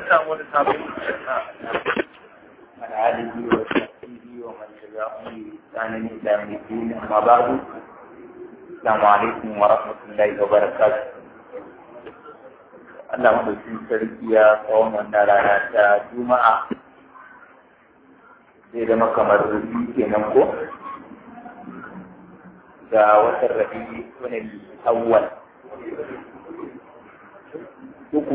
samu wani sabon من آله وصحبه ومن تبعهم بإحسان إلى يوم الدين أما بعد السلام عليكم ورحمة الله وبركاته Allah maɗaukin sarki ya tsawon wannan rana ta Juma'a zai zama kamar rufi kenan ko? Ga watan rabi wani awwal. Uku.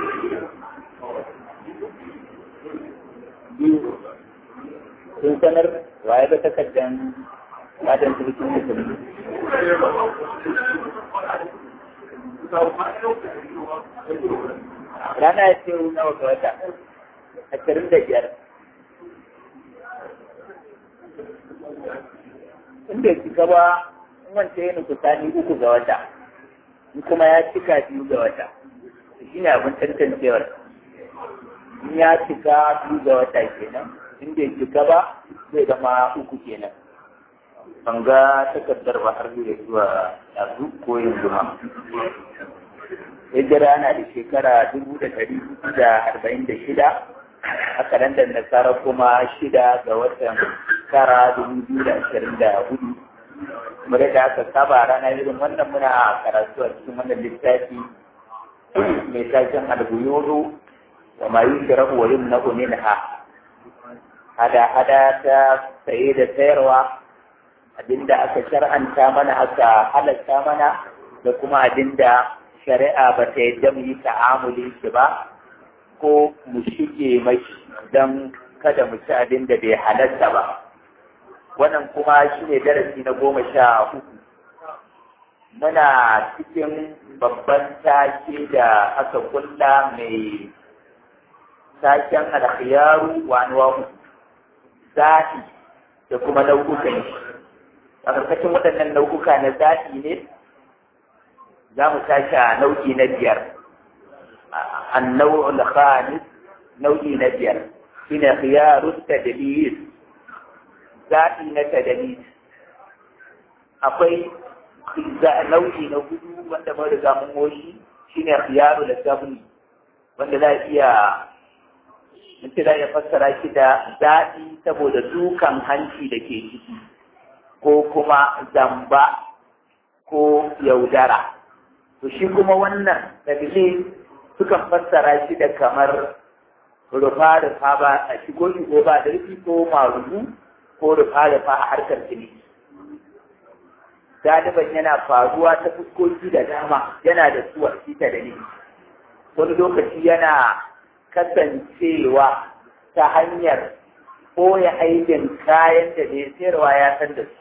Biyu. Sun sanar waye ba takardar fatan sarkin musulmi. Rana ya ce nawa ga wata, ashirin da biyar. Inda ya cika ba, in wance ya nufi sani uku ga wata, in kuma ya cika biyu ga wata. Shi ne abin tantancewar. In ya cika biyu ga wata kenan, in bai cika ba, zai zama uku kenan. Ban ga takardar ba har zai zuwa yanzu ko yanzu ma. hijira na da shekara dubu da ɗari da arba'in da shida a kalandar nasara kuma shida ga watan tara dubu biyu da ashirin da hudu kamar da aka saba rana irin wannan muna karatu a cikin wannan littafi mai taken albuyuru wa ma yushrahu wa yumna'u minha hada hada ta saye da sayarwa abinda aka shar'anta mana aka halatta mana da kuma abinda shari'a ba ta yadda mu yi ta'amuli shi ba ko mu shige mai don kada mu ci abin da bai halatta ba wannan kuma shi ne darasi na goma sha uku muna cikin babban take da aka kulla mai taken alkhiyaru wa anwa'u zaɓi da kuma nau'ukan shi a ƙarƙashin waɗannan nau'uka na zaɓi ne za mu tashi a nau'i na biyar annau al-khamis nau'i na biyar shine khiyarut tadlis zaɓi na tadlis akwai nau'i na hudu wanda mun riga mun moshi shine khiyaru da sabni wanda za iya mutum za ya fassara shi da zaɓi saboda dukan hanci da ke ciki ko kuma zamba ko yaudara to shi kuma wannan dalilai sukan fassara shi da kamar rufa-rufa ba a shigo shigo ba da rufi ko marubu ko rufa-rufa a harkar jini galiban yana faruwa ta fuskoki da dama yana da suwa shi ta dalili wani lokaci yana kasancewa ta hanyar ɓoye aibin kayan da mai sayarwa ya san da su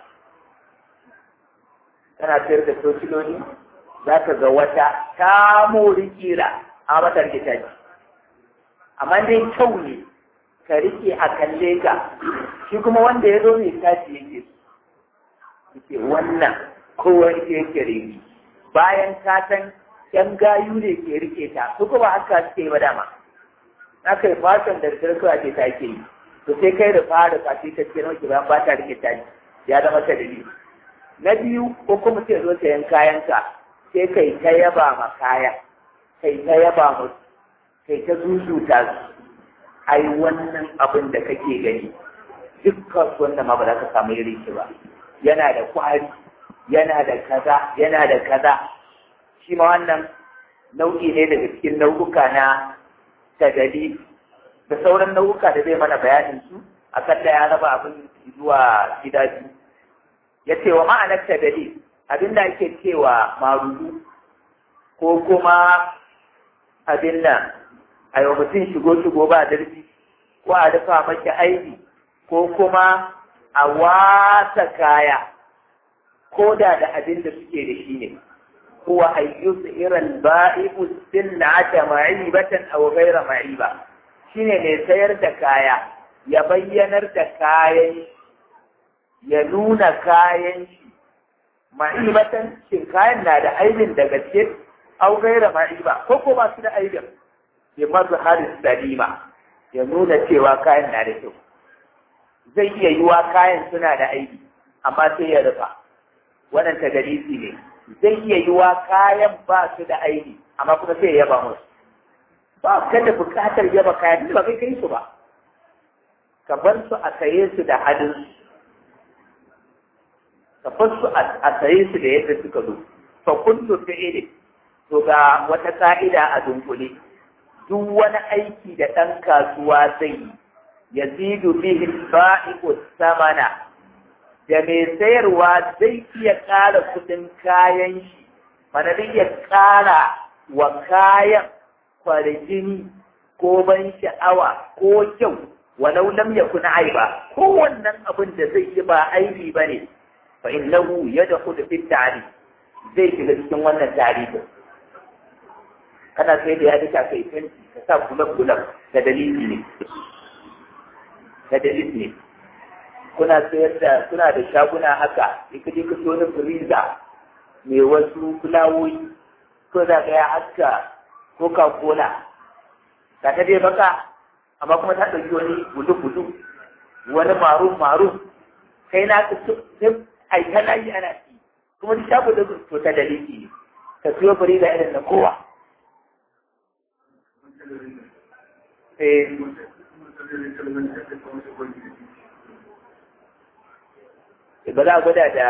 tana sayar da tociloli za ka ga wata ta mori kira a mata rikita ce amma dai kyau ne ka rike a kalle ka shi kuma wanda ya zo mai tashi yake yake wannan kowa yake yake rigi bayan ka san yan gayu ne ke rike ta su kuma haka suke ba dama aka yi fatan da rikar a ce ta ke yi to sai kai da fara fati ta ce nauki bayan ba ta rike ta ya zama ta dalili na biyu ko kuma sai zo sayan kayanka sai kai ta yaba ma kaya kai ta yaba mu kai ta zuzuta su ai wannan abin da kake gani dukkan wannan ma ba za ka samu irin shi ba yana da kwari yana da kaza yana da kaza shi ma wannan nau'i ne daga cikin nau'uka na tagali da sauran nau'uka da zai mana bayanin su akan da ya raba abin zuwa gida biyu ya ce wa ma'anar tagali abin da ake cewa marudu ko kuma abin nan a yau mutum shigo-shigo ba darbi ko a dafa maki aiki ko kuma a wasa kaya ko da da abin da suke da shi ne huwa ayyusu irin ba'ibu sinata ma'ibatan aw ghayra ma'iba shine mai sayar da kaya ya bayyanar da kayan ya nuna kayan shi ma'ibatan shin kayan na da aibin da gaske au gaira ma'iba ko ko ba su da aibin bi mazharis salima ya nuna cewa kayan na da kyau zai iya yiwa kayan suna da aibi amma sai ya rufa wannan tagalisi ne zai iya yiwa kayan ba su da aibi amma kuma sai ya yaba musu ba ka da buƙatar yaba kayan ba kai kai su ba ka bar su a saye su da hadin ka bar su a saye su da yadda suka zo fa kullu fi'li to ga wata ka'ida a dunkule duk wani aiki da ɗan kasuwa zai yi yazidu bihi ba'iqu samana da mai sayarwa zai iya ƙara kuɗin kayan shi mana zai iya ƙara wa kayan kwarjini ko ban sha'awa ko kyau walau lam yakun aiba ko wannan abin da zai yi ba aibi bane fa innahu yadkhulu fi ta'rif zai shiga cikin wannan tarihin kana sai da ya duka kai fenti ka sa kulab-kulab da dalili ne da dalili ne kuna sayar da suna da shaguna haka in ka je ka so na firiza mai wasu fulawoyi ko za ka ya haska coca cola ga ta dai baka amma kuma ta ɗauki wani gudu-gudu wani marun-marun kai na ka sai aika layi ana ci kuma duk shago da to ta dalili ne ka siyo firiza irin na kowa ba za a gwada da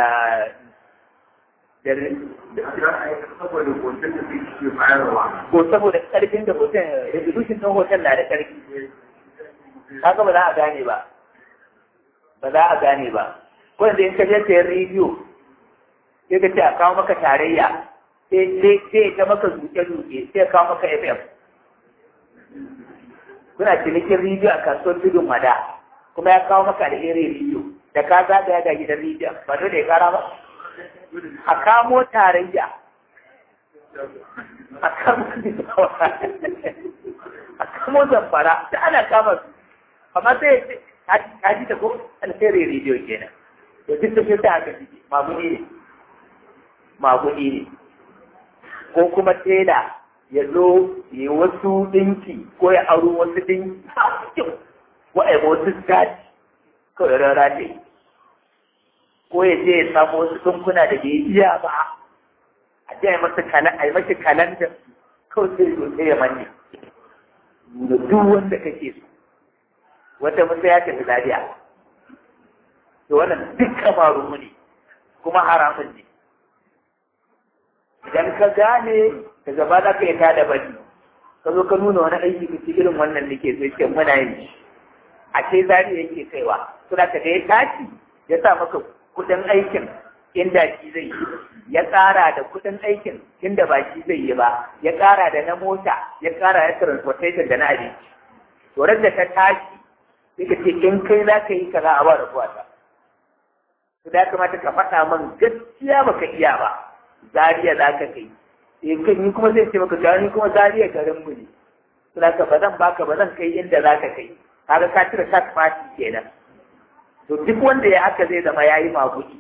ko saboda karfin da hoton resolution ɗin hoton na da karfi haka ba za a gane ba ba za a gane ba ko yanzu in ka je sayan rediyo sai ka ce a kawo maka tarayya sai ta maka zuke-zuke sai kawo maka fm kuna cinikin rediyo a kasuwar tudun mada kuma ya kawo maka da irin rediyo da ka zagaya ga gidan rediyo ba dole ya kara ba a kamo tarayya a kamo a kamo zamfara da ana kama su amma sai ka ji ta ko alheri rediyo kenan da duk da shi ta haka ciki maguni ne maguni ne ko kuma tela ya zo ya wasu ɗinki ko ya aro wasu ɗinki ko a yi wasu gaji kawai rara ne ko ya je ya samu wasu ɗinkuna da bai iya ba a je a yi masa kalan a yi masa kalanda kawai sai ya sai ya manne da duk wanda kake so wata musa ya tafi lafiya to wannan duk kamaru ne kuma haramun ne idan ka gane da gaba za ka yi tada bari ka zo ka nuna wani aiki ka irin wannan da ke so ce muna yin a ce zari yake kaiwa to da ka da ya tashi ya sa maka kuɗin aikin inda shi zai yi ya ƙara da kuɗin aikin inda ba shi zai yi ba ya ƙara da na mota ya ƙara da transportation da na abinci to da ta tashi sai ka ce in kai za ka yi kaza a ba da kuwata to da ya kamata ka faɗa min gaskiya baka iya ba zariya za ka kai in kan yi kuma zai ce maka gani kuma zariya garin mu ne to da ba zan baka ba zan kai inda za ka kai kaga ka cire tax party kenan to duk wanda ya haka zai zama yayi maguɗi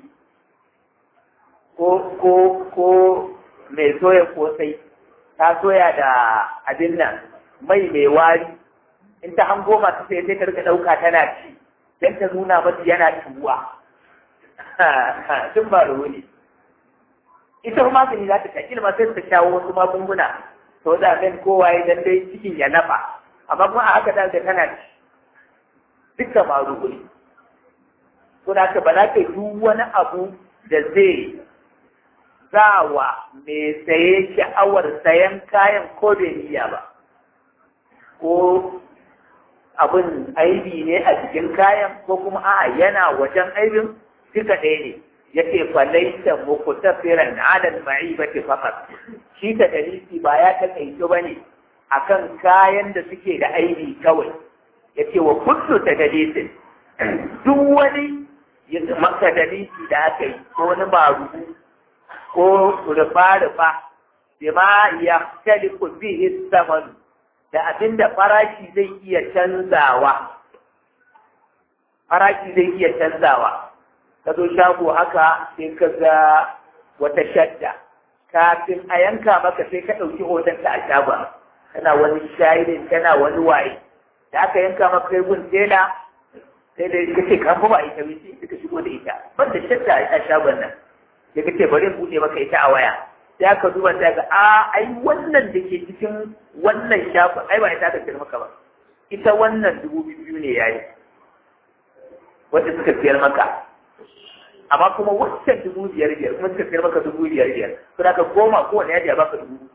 ko ko ko mai soya kosai ta soya da abin nan mai mai wari in ta hango masu sai sai ta rika ɗauka tana ci don ta nuna mata yana tuwa tun ba ruwa ne ita kuma magani za ta taƙi ma sai ta shawo wasu magunguna to da kan kowa ya dan dai cikin ya nafa amma kuma a haka da ga tana ci duka ba ruwa ne to da ka ba za ka duk wani abu da zai zawa mai saye sha'awar sayan kayan ko bai niyya ba ko abin aibi ne a cikin kayan ko kuma a yana wajen aibin duka ɗaya ne ya ce falaita muku tafiran alal ma'ibati faqat shi ta dalili ba ya takaice ba ne akan kayan da suke da aibi kawai ya ce wa kullu ta dalilin duk wani maka dalili da aka yi ko wani marubu ko rufa-rufa bima ya taliku bihi zaman da abinda farashi zai iya canzawa farashi zai iya canzawa ka zo shago haka sai ka ga wata shadda kafin a yanka maka sai ka ɗauki hoton ta a shagon kana wani shayirin kana wani waye da aka yanka maka kai gun tela sai da ka ce kan ba ita wuce ka shigo da ita ban da shadda a shagon nan sai ka ce bari buɗe maka ita a waya sai aka duba sai ga a ai wannan da ke cikin wannan shafin ai ba ita aka sayar maka ba ita wannan dubu biyu ne yayi wanda suka sayar maka amma kuma wancan dubu biyar biyar kuma suka sayar maka dubu biyar biyar to da ka goma kowane yaji ya baka dubu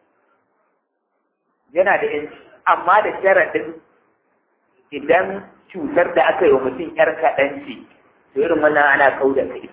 yana da yanci amma da sharaɗin idan cutar da aka yi wa mutum yar kaɗan ce to irin wannan ana kau da kai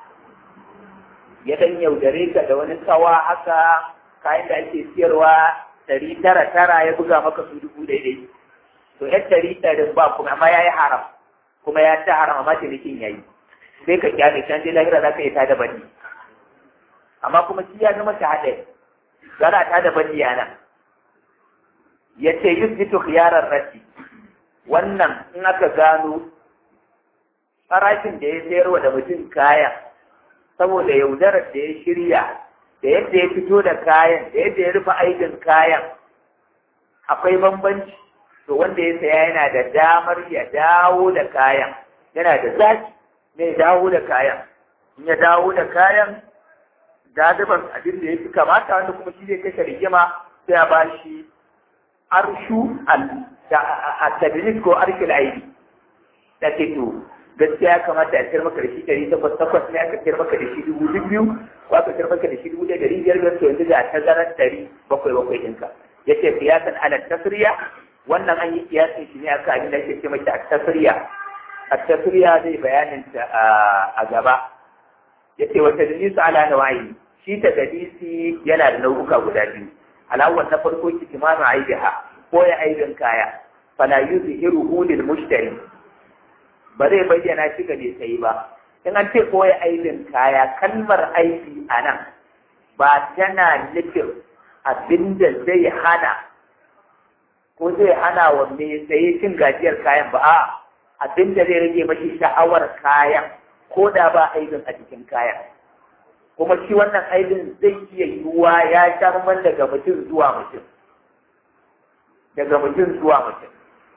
ya dan yaudare ka da wani tsawa haka kayan da ake siyarwa ɗari tara tara ya buga maka su dubu daidai to yan ɗari ɗarin ba kuma amma ya yi haram kuma ya ta haram amma cinikin ya yi sai ka kyale can je lahira za ka yi ta da bani amma kuma shi ya zama shahada zana ta da bani yana ya ce yusbitu khiyarar rashi wannan in aka gano farashin da ya sayarwa da mutum kayan saboda yaudarar da ya shirya da yadda ya fito da kayan da yadda ya rufe aikin kayan akwai bambanci to wanda ya saya yana da damar ya dawo da kayan yana da zaki ne dawo da kayan in ya dawo da kayan gadiban abin da ya fi kamata wanda kuma shi zai kashe rigima sai a ba shi arshu al-tadris ko arkil aidi da ke to gaskiya ya kamata a ciyar maka da shi ɗari takwas takwas ne aka ciyar maka da shi dubu biyu ko aka ciyar maka da shi dubu ɗaya ɗari biyar biyar to yanzu ga tazarar ɗari bakwai bakwai ɗinka ya ce kiyasan ala tasriya wannan an yi kiyasin shi ne aka abin da ake ce mata a tasriya a tasriya zai bayanin ta a gaba ya ce wata dalisu ala nawayi shi ta dalisi yana da nau'uka guda biyu alawar na farko kitimanu aibiha ko ya aibin kaya fala yuzhiruhu lil mushtari ba zai bayyana shi ga mai sayi ba in an ce koya aibin kaya kalmar aibi a nan ba tana nufin abinda zai hana ko zai hana wa mai saye cin gajiyar kayan ba a abinda zai rage mashi sha'awar kayan ko da ba aibin a cikin kayan kuma shi wannan aibin zai iya yiwuwa ya sha daga mutum zuwa mutum daga mutum zuwa mutum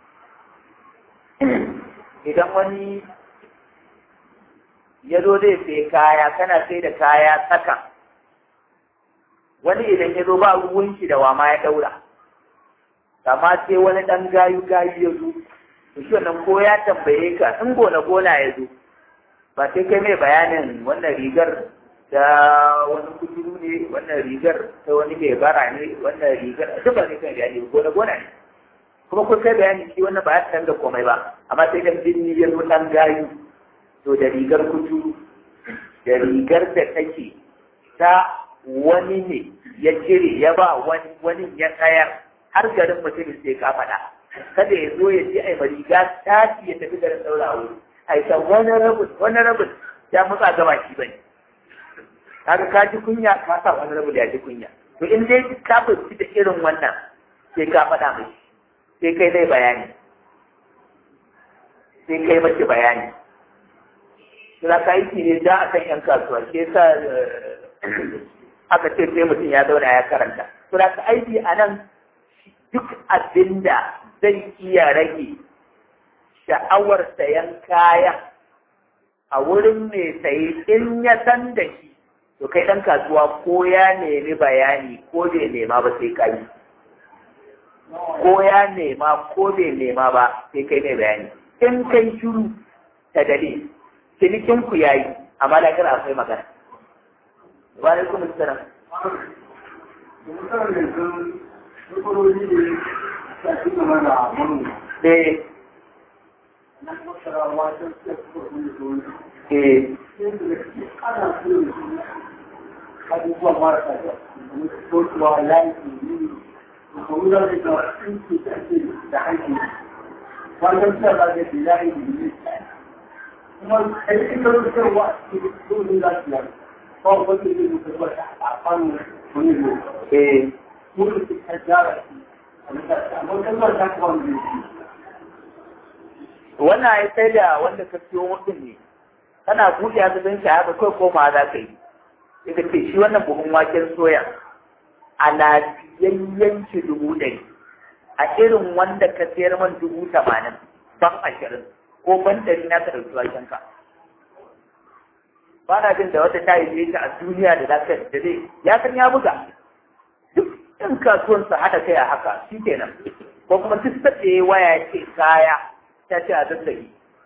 idan wani ya zo zai sai kaya kana sai da kaya saka wani idan ya zo ba ruwan shi da wama ya daura amma sai wani dan gayu gayu ya zo to shi wannan ko ya tambaye ka in gona gona ya zo ba sai kai mai bayanin wannan rigar ta wani kuturu ne wannan rigar ta wani mai bara ne wannan rigar duk ba sai kai bayani gona gona ne kuma kun kai bayani shi wannan ba ya san da komai ba amma sai dan binni ya zo dan gayu to da rigar kutu da rigar da take ta wani ne ya cire ya ba wani wani ya tsayar har garin mutum sai ka faɗa kada ya zo ya ji ai riga ta ya tafi garin daura wuri ai ta wani rabin wani rabin ya mutsa gaba shi bane kaga ka ji kunya ka sa wani rabin ya ji kunya to in dai ka fahimci da irin wannan sai ka faɗa mai sai kai zai bayani sai kai mace bayani suna ka yi ne da a kan 'yan kasuwa ke sa aka ce sai mutum ya zauna ya karanta suna ka aiki a nan duk abin da zai iya rage sha'awar sayan kayan a wurin mai saye in ya san da shi to kai ɗan kasuwa ko ya nemi bayani ko bai nema ba sai ka yi ko ya nema ko bai nema ba sai kai mai bayani in kai shiru ta dare cinikin ku yayi amma da kira akwai magana wa alaikum assalam eh eh abubuwan marasa da mutuwa layi kuma da da tsinci da ake da haƙi wannan suna da ga bilahi da yi kuma a yi kan rukarwa a cikin domin lafiya ba wanda zai mutu ba a fannin wani ne eh mutu su ta jara shi amma kalmar ta kuma wani ne wannan ya sai da wanda ka siyo mutum ne kana buɗe a gaban shi haka kai koma za ka yi sai ka ce shi wannan buhun waken soya a lafiyayyen shi dubu ɗari a irin wanda ka sayar man dubu tamanin ban ashirin ko ban ɗari na ka ɗauki waken ka ba na jin da wata ta yi ta a duniya da zaka da zai ya san ya buga duk ɗan kasuwan su haɗa kai a haka shi kenan ko kuma duk sadda ya waya ya ce kaya ta ce a zazzagi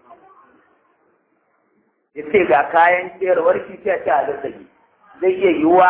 ya ce ga kayan sayarwar shi ta ce a zazzagi zai iya yiwuwa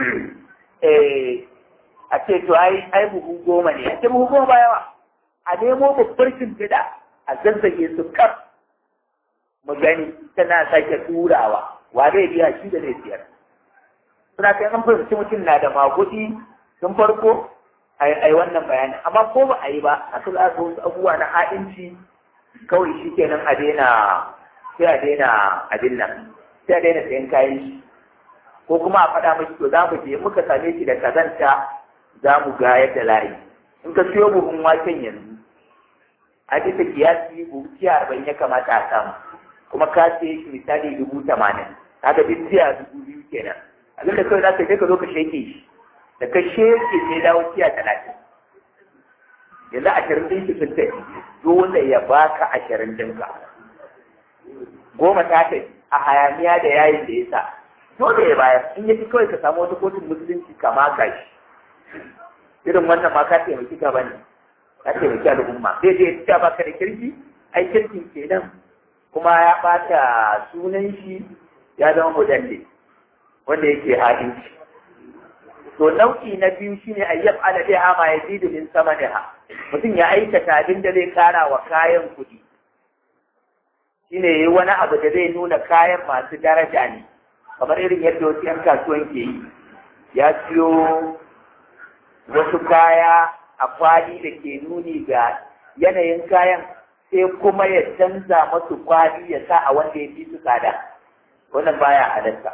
a ce to ai ai buhu goma ne a ce buhu goma ba yawa a nemo babbar shimfiɗa a zazzage su kaf mu gani tana sake turawa wa zai biya shi da zai siyar suna kai an fahimci mutum na da maguɗi tun farko ai wannan bayanin amma ko ba a yi ba a su aka wasu abubuwa na ha'inci kawai shi kenan a daina sai a daina abin nan sai a daina sayan kayan shi ko kuma a faɗa mashi to za mu je muka same shi da kazanta za mu ga yadda layi in ka siyo buhun waken yanzu a bisa kiyasi buhu tiya arba'in ya kamata a samu kuma ka siye shi misali dubu tamanin kaga duk tiya dubu biyu kenan abin da kawai za ka je ka zo ka sheke shi da ka sheke ne dawo tiya talatin yanzu ashirin ɗin shi sun tafi dole ya baka ashirin ɗinka goma ta tafi a hayaniya da yayin da ya sa dole ya bayar in ya fi kawai ka samu wata kotun musulunci ka maka shi irin wannan ma ka taimaki ka bane ka taimaki al'umma zai je ya baka da kirki ai kirkin kenan kuma ya bata sunan shi ya zama mudalle wanda yake hadinci to nau'i na biyu shine ayyab ala biha ma yazidu min samaniha mutum ya aikata abin da zai kara wa kayan kuɗi shine yayi wani abu da zai nuna kayan masu daraja ne kamar irin yadda wasu yan kasuwan ke yi ya siyo wasu kaya a kwali da ke nuni ga yanayin kayan sai kuma ya canza masu kwali ya sa a wanda ya fi su tsada wannan baya halatta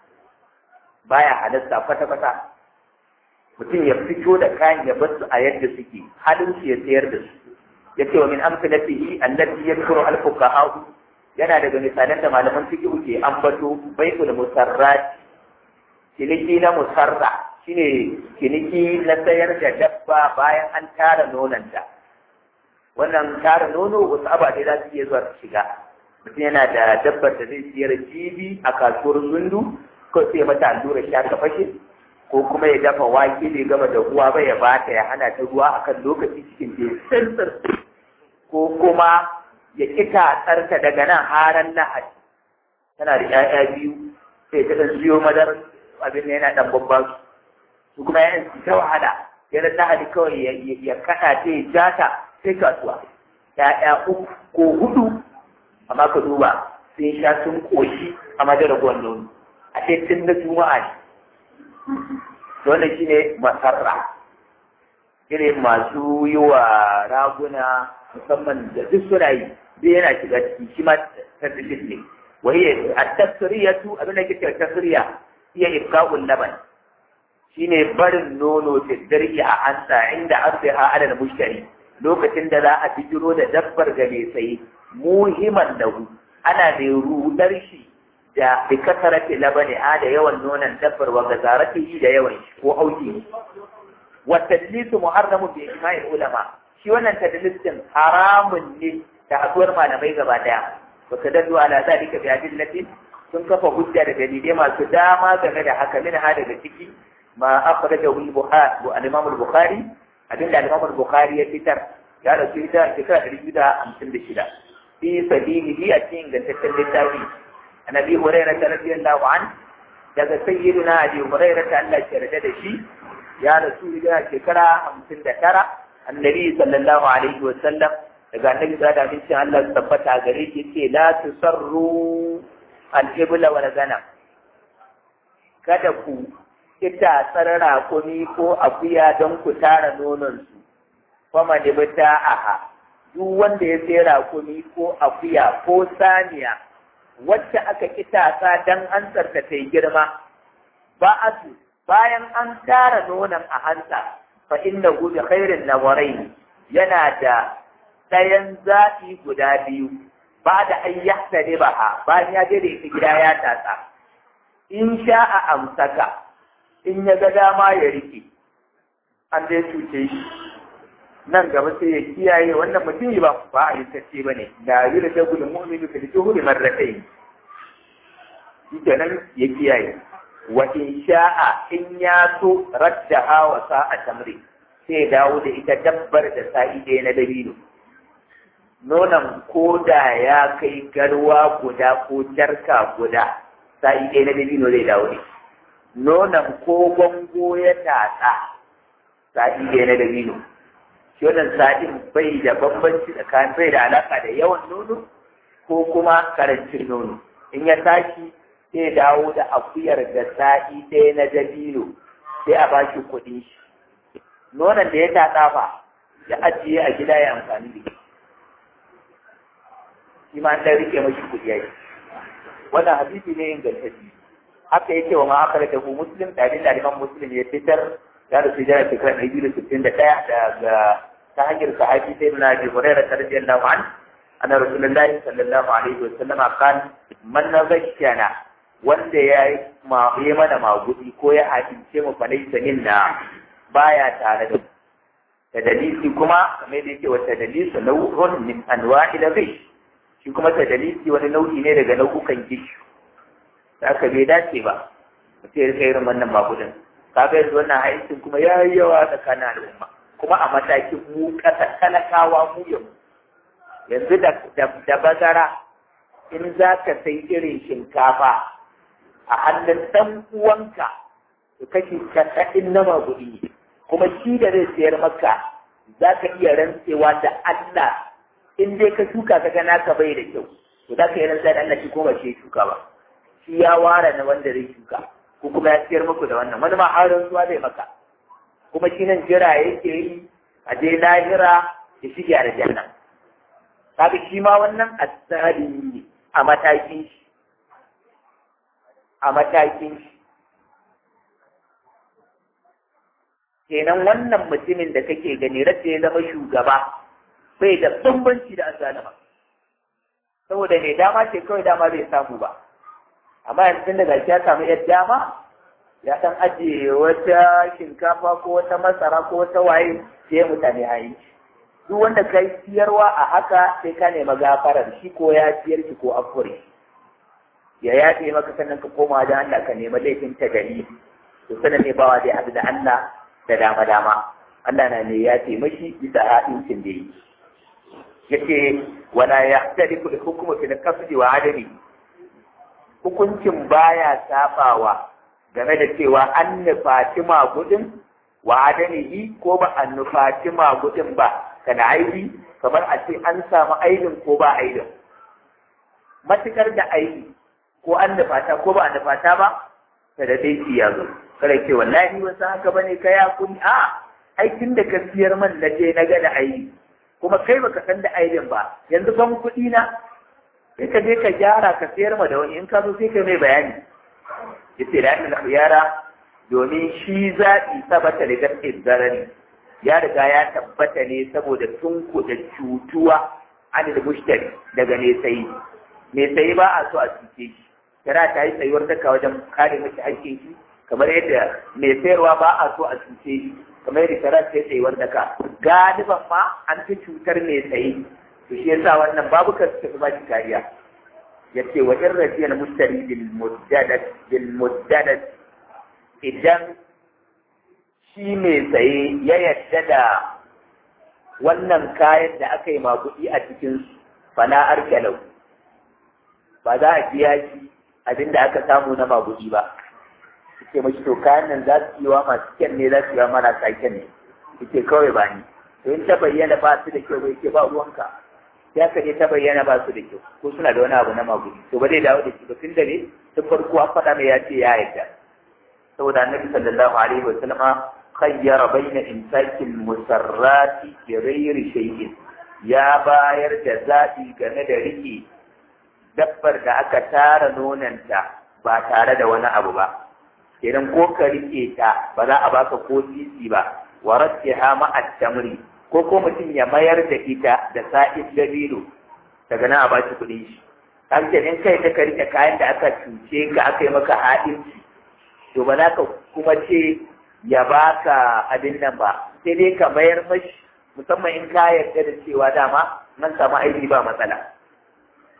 baya halatta kwata-kwata mutum ya fito da kayan ya bar su a yadda suke halin su ya sayar da su ya ce wa min amsalatihi allati yakuru al-fuqaha yana daga misalan da malaman fiqh ke ambato bai'ul musarrat ciniki na musarra shine ciniki na sayar da dabba bayan an tara nonanta wannan tara nono wasu ababe za su iya zuwa su shiga mutum yana da dabbar da zai siyar jibi a kasuwar zundu ko sai mata allurar sha ta fashe ko kuma ya dafa wake bai gama da ruwa ba ya bata ya hana ta ruwa akan lokaci cikin da sirtsir ko kuma ya kita tsarta daga nan haran lahadi tana da 'ya'ya biyu sai ta ɗan siyo madar abin da yana ɗan babban su kuma yayin su ta wahala yana lahadi kawai ya kaɗa ta ya jata sai kasuwa ‘ya'ya uku ko hudu amma ka duba sun sha sun ƙoshi a madarar nono a ce tun na juma'a ne wannan shi ne masarra irin masu yi wa raguna musamman da duk suna yi duk yana shiga ciki shi ma tasiriyar ne wahiyar a tasiriyatu abin da kike tasiriya iya ifka'ul laban shine barin nono da darki a hanta inda arziha ala mushtari lokacin da za a bijiro da dabbar ga mai saye muhimman lahu ana mai rudar shi da bi kasarati labani a da yawan nonon dabbar wa gazarati da yawan shi ko auki wa tadlisu muharramu bi ijma'i ulama shi wannan tadlisin haramun ne da haduwar malamai gaba daya wa tadallu ala zalika bi adillatin sun kafa hujja da dalilai masu dama game da haka min ha daga ciki ma akhrajahu al-bukhari al-imam al-bukhari abinda al-imam al-bukhari ya fitar ya dauki ita shekara ɗari biyu da hamsin da shida fi sabilihi a cikin gantaccen littafi annabi hurairah ta radiyallahu an daga sayyidina abi hurairah ta Allah ya yarda da shi ya rasu da shekara hamsin da tara annabi sallallahu alaihi wa sallam daga annabi da da bin Allah ya tabbata gare shi yace la tusarru al-ibla wal ganam kada ku ita tsarara kuni ko akuya don ku tara nonon su fama da bata aha duk wanda ya sai rakumi ko akuya ko saniya wacce aka kitasa dan an ta yi girma ba a su bayan an tara nonon a hanta fa inna hu bi khairin nawarai yana da ɗayan zaɓi guda biyu ba da an yahta ne ba bayan ya je da ita gida ya tatsa in sha a amsaka in ya ga dama ya rike an dai cuce shi nan gaba sai ya kiyaye wannan mutum ba ba a yintacce ba ne da yi da dagul mu'minu fil juhuri marratayn shi kenan ya kiyaye wa in sha'a in ya so raddaha wa sa'a tamri sai dawo da ita dabbar da sa'i ɗaya na dabino nonon koda ya kai garwa guda ko jarka guda sa'i ɗaya na dabino zai dawo ne nonon ko gwango ya tatsa sa'i ɗaya na dabino shi wannan sa'in bai da bambanci tsakanin bai da alaka da yawan nono ko kuma karancin nono in ya tashi sai dawo da akuyar da sa'i ɗaya na dabino sai a ba shi kuɗin shi nonon da ya tatsa fa ya ajiye a gida ya amfani da shi shi ma ɗan rike mashi kuɗi yayi wannan hadisi ne ingantacce haka yake wa ma aka da ku muslim da da liman muslim ya fitar ya da su jira shekara ɗari biyu da sittin da ɗaya daga ta hanyar sahabi sai na bi hurairah radiyallahu an anna rasulullahi sallallahu alaihi wa sallama kan man nazakana wanda ya yi mana magudi ko ya hakince mu fa laysa minna baya tare da da dalili kuma kamar da yake wa tadlisu nau'un min anwa'il ghish shi kuma tadlisi wani nau'i ne daga nau'ukan gishu da aka bai dace ba mutum ya rika irin wannan magudin kaga yanzu wannan aikin kuma ya yi yawa tsakanin al'umma kuma a matakin mu ƙasa talakawa mu yau yanzu da bazara in za ka sai irin shinkafa a hannun ɗan uwanka to kashi casa'in na magudi kuma shi da zai sayar maka za ka iya rantsewa da Allah in dai ka shuka ka ga naka bai da kyau to za ka yi rantsa da Allah shi ko ba shi shuka ba shi ya ware na wanda zai shuka ko kuma ya siyar muku da wannan wani ma har rantsuwa zai maka kuma shi nan jira yake yi a je lahira ya shige a janna kaga shi ma wannan asali ne a matakin shi a matakin shi kenan wannan mutumin da kake gani rasa ya zama shugaba bai da bambanci da azalima saboda ne dama ce kawai dama bai samu ba amma yanzu daga ya samu yar dama ya san ajiye wata shinkafa ko wata masara ko wata waye sai mutane a yi duk wanda ka yi siyarwa a haka sai ka nema gafarar shi ko ya siyar shi ko afure ya yaɗe maka sannan ka koma da Allah ka nema laifin ta gari to sanan ne bawa dai haɗu da Allah da dama dama Allah na ne ya ce mashi bisa haɗincin da yi yace wala yahtalifu al-hukmu fi al-qasdi wa adami hukuncin baya sabawa game da cewa an nufaci magudin wa adamihi ko ba an nufaci magudin ba kana aibi kamar a ce an samu aibin ko ba aibin matukar da aibi ko an nufata ko ba an nufata ba ta da dai ya zo kada ce wallahi wasu haka bane ka ya kuni a aikin da ka siyar man na je na ga da aibi kuma kai baka san da aibin ba yanzu ban kuɗi na sai ka je ka gyara ka sayar ma da wani in ka zo sai ka mai bayani yace da ina yara domin shi zaɓi sabata da gaske zarari ya riga ya tabbata ne saboda tun kuɗa cutuwa an da mushtari daga ne sayi me sayi ba a so a cuce shi kira ta yi tsayuwar daka wajen kare mashi hakkin shi kamar yadda mai sayarwa ba a so a cuce shi kamar yadda kira ta yi tsayuwar daka galiban ma an fi cutar mai sayi to shi yasa wannan babu ka tafi ba shi kariya yace wa in rafiyal mushtari bil muddadat bil muddadat idan shi mai saye ya yadda da wannan kayan da aka yi maguɗi a cikin fana arkelau ba za a biya shi abin da aka samu na maguɗi ba suke mashi to kayan nan za su yi wa masu kyan ne za su yi wa marasa kyan ne suke kawai ba ni to in ta bayyana ba su da kyau bai ke ba ruwanka ya ka ta bayyana ba su da kyau ko suna da wani abu na magudi to ba zai dawo da shi ba tun da ne tun farko an faɗa mai ya ce ya yarda saboda annabi sallallahu alaihi wa sallama khayyara baina imsakin musarrati bi ghairi shay'in ya bayar da zaɓi game da rike dabbar da aka tara nonanta ba tare da wani abu ba idan ko ka rike ta ba za a baka ko sisi ba wa rattiha ma'a tamri ko ko mutum ya mayar da ita da sa'in dabino daga nan a ba shi kuɗin shi kan in kai ta ka rike kayan da aka cuce ka aka yi maka haɗinci to ba za ka kuma ce ya baka abin nan ba sai dai ka mayar mashi musamman in ka yarda da cewa dama nan samu aiki ba matsala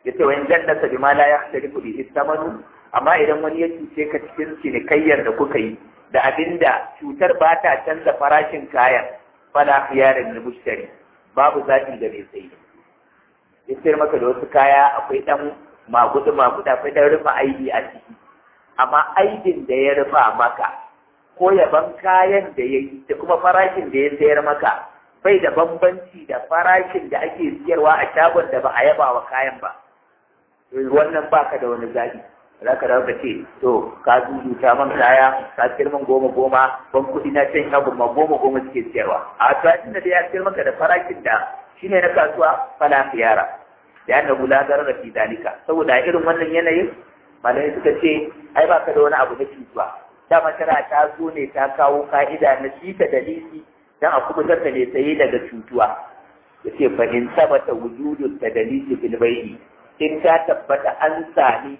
yace wa in jannata bima la yahtarifu bihi thamanu amma idan wani ya cuce ka cikin cinikayyar da kuka yi da abinda cutar ba ta canza farashin kayan fala khiyarin lil mushtari babu zaɓi da mai sayi ya sayar maka da wasu kaya akwai ɗan magudu magudu akwai ɗan rufe aibi a ciki amma aibin da ya rufa maka ko yaban kayan da ya yi da kuma farashin da ya sayar maka bai da bambanci da farashin da ake siyarwa a shagon da ba a yaba wa kayan ba wannan baka da wani zaɓi za ka dawo ka ce to ka zuzuta man kaya ka siyar man goma goma ban kuɗi na can shagon ma goma goma suke siyarwa a tsakin da ya siyar maka da farashin da shine na kasuwa fala khiyara da annahu la darara fi dalika saboda irin wannan yanayin malamai suka ce ai baka da wani abu na cutuwa dama tana ta zo ne ta kawo ka'ida na shi ta dalili dan a kubutar da ne tsaye daga cutuwa yace fa in sabata wujudu tadalisi fil bai'i in ta tabbata an sami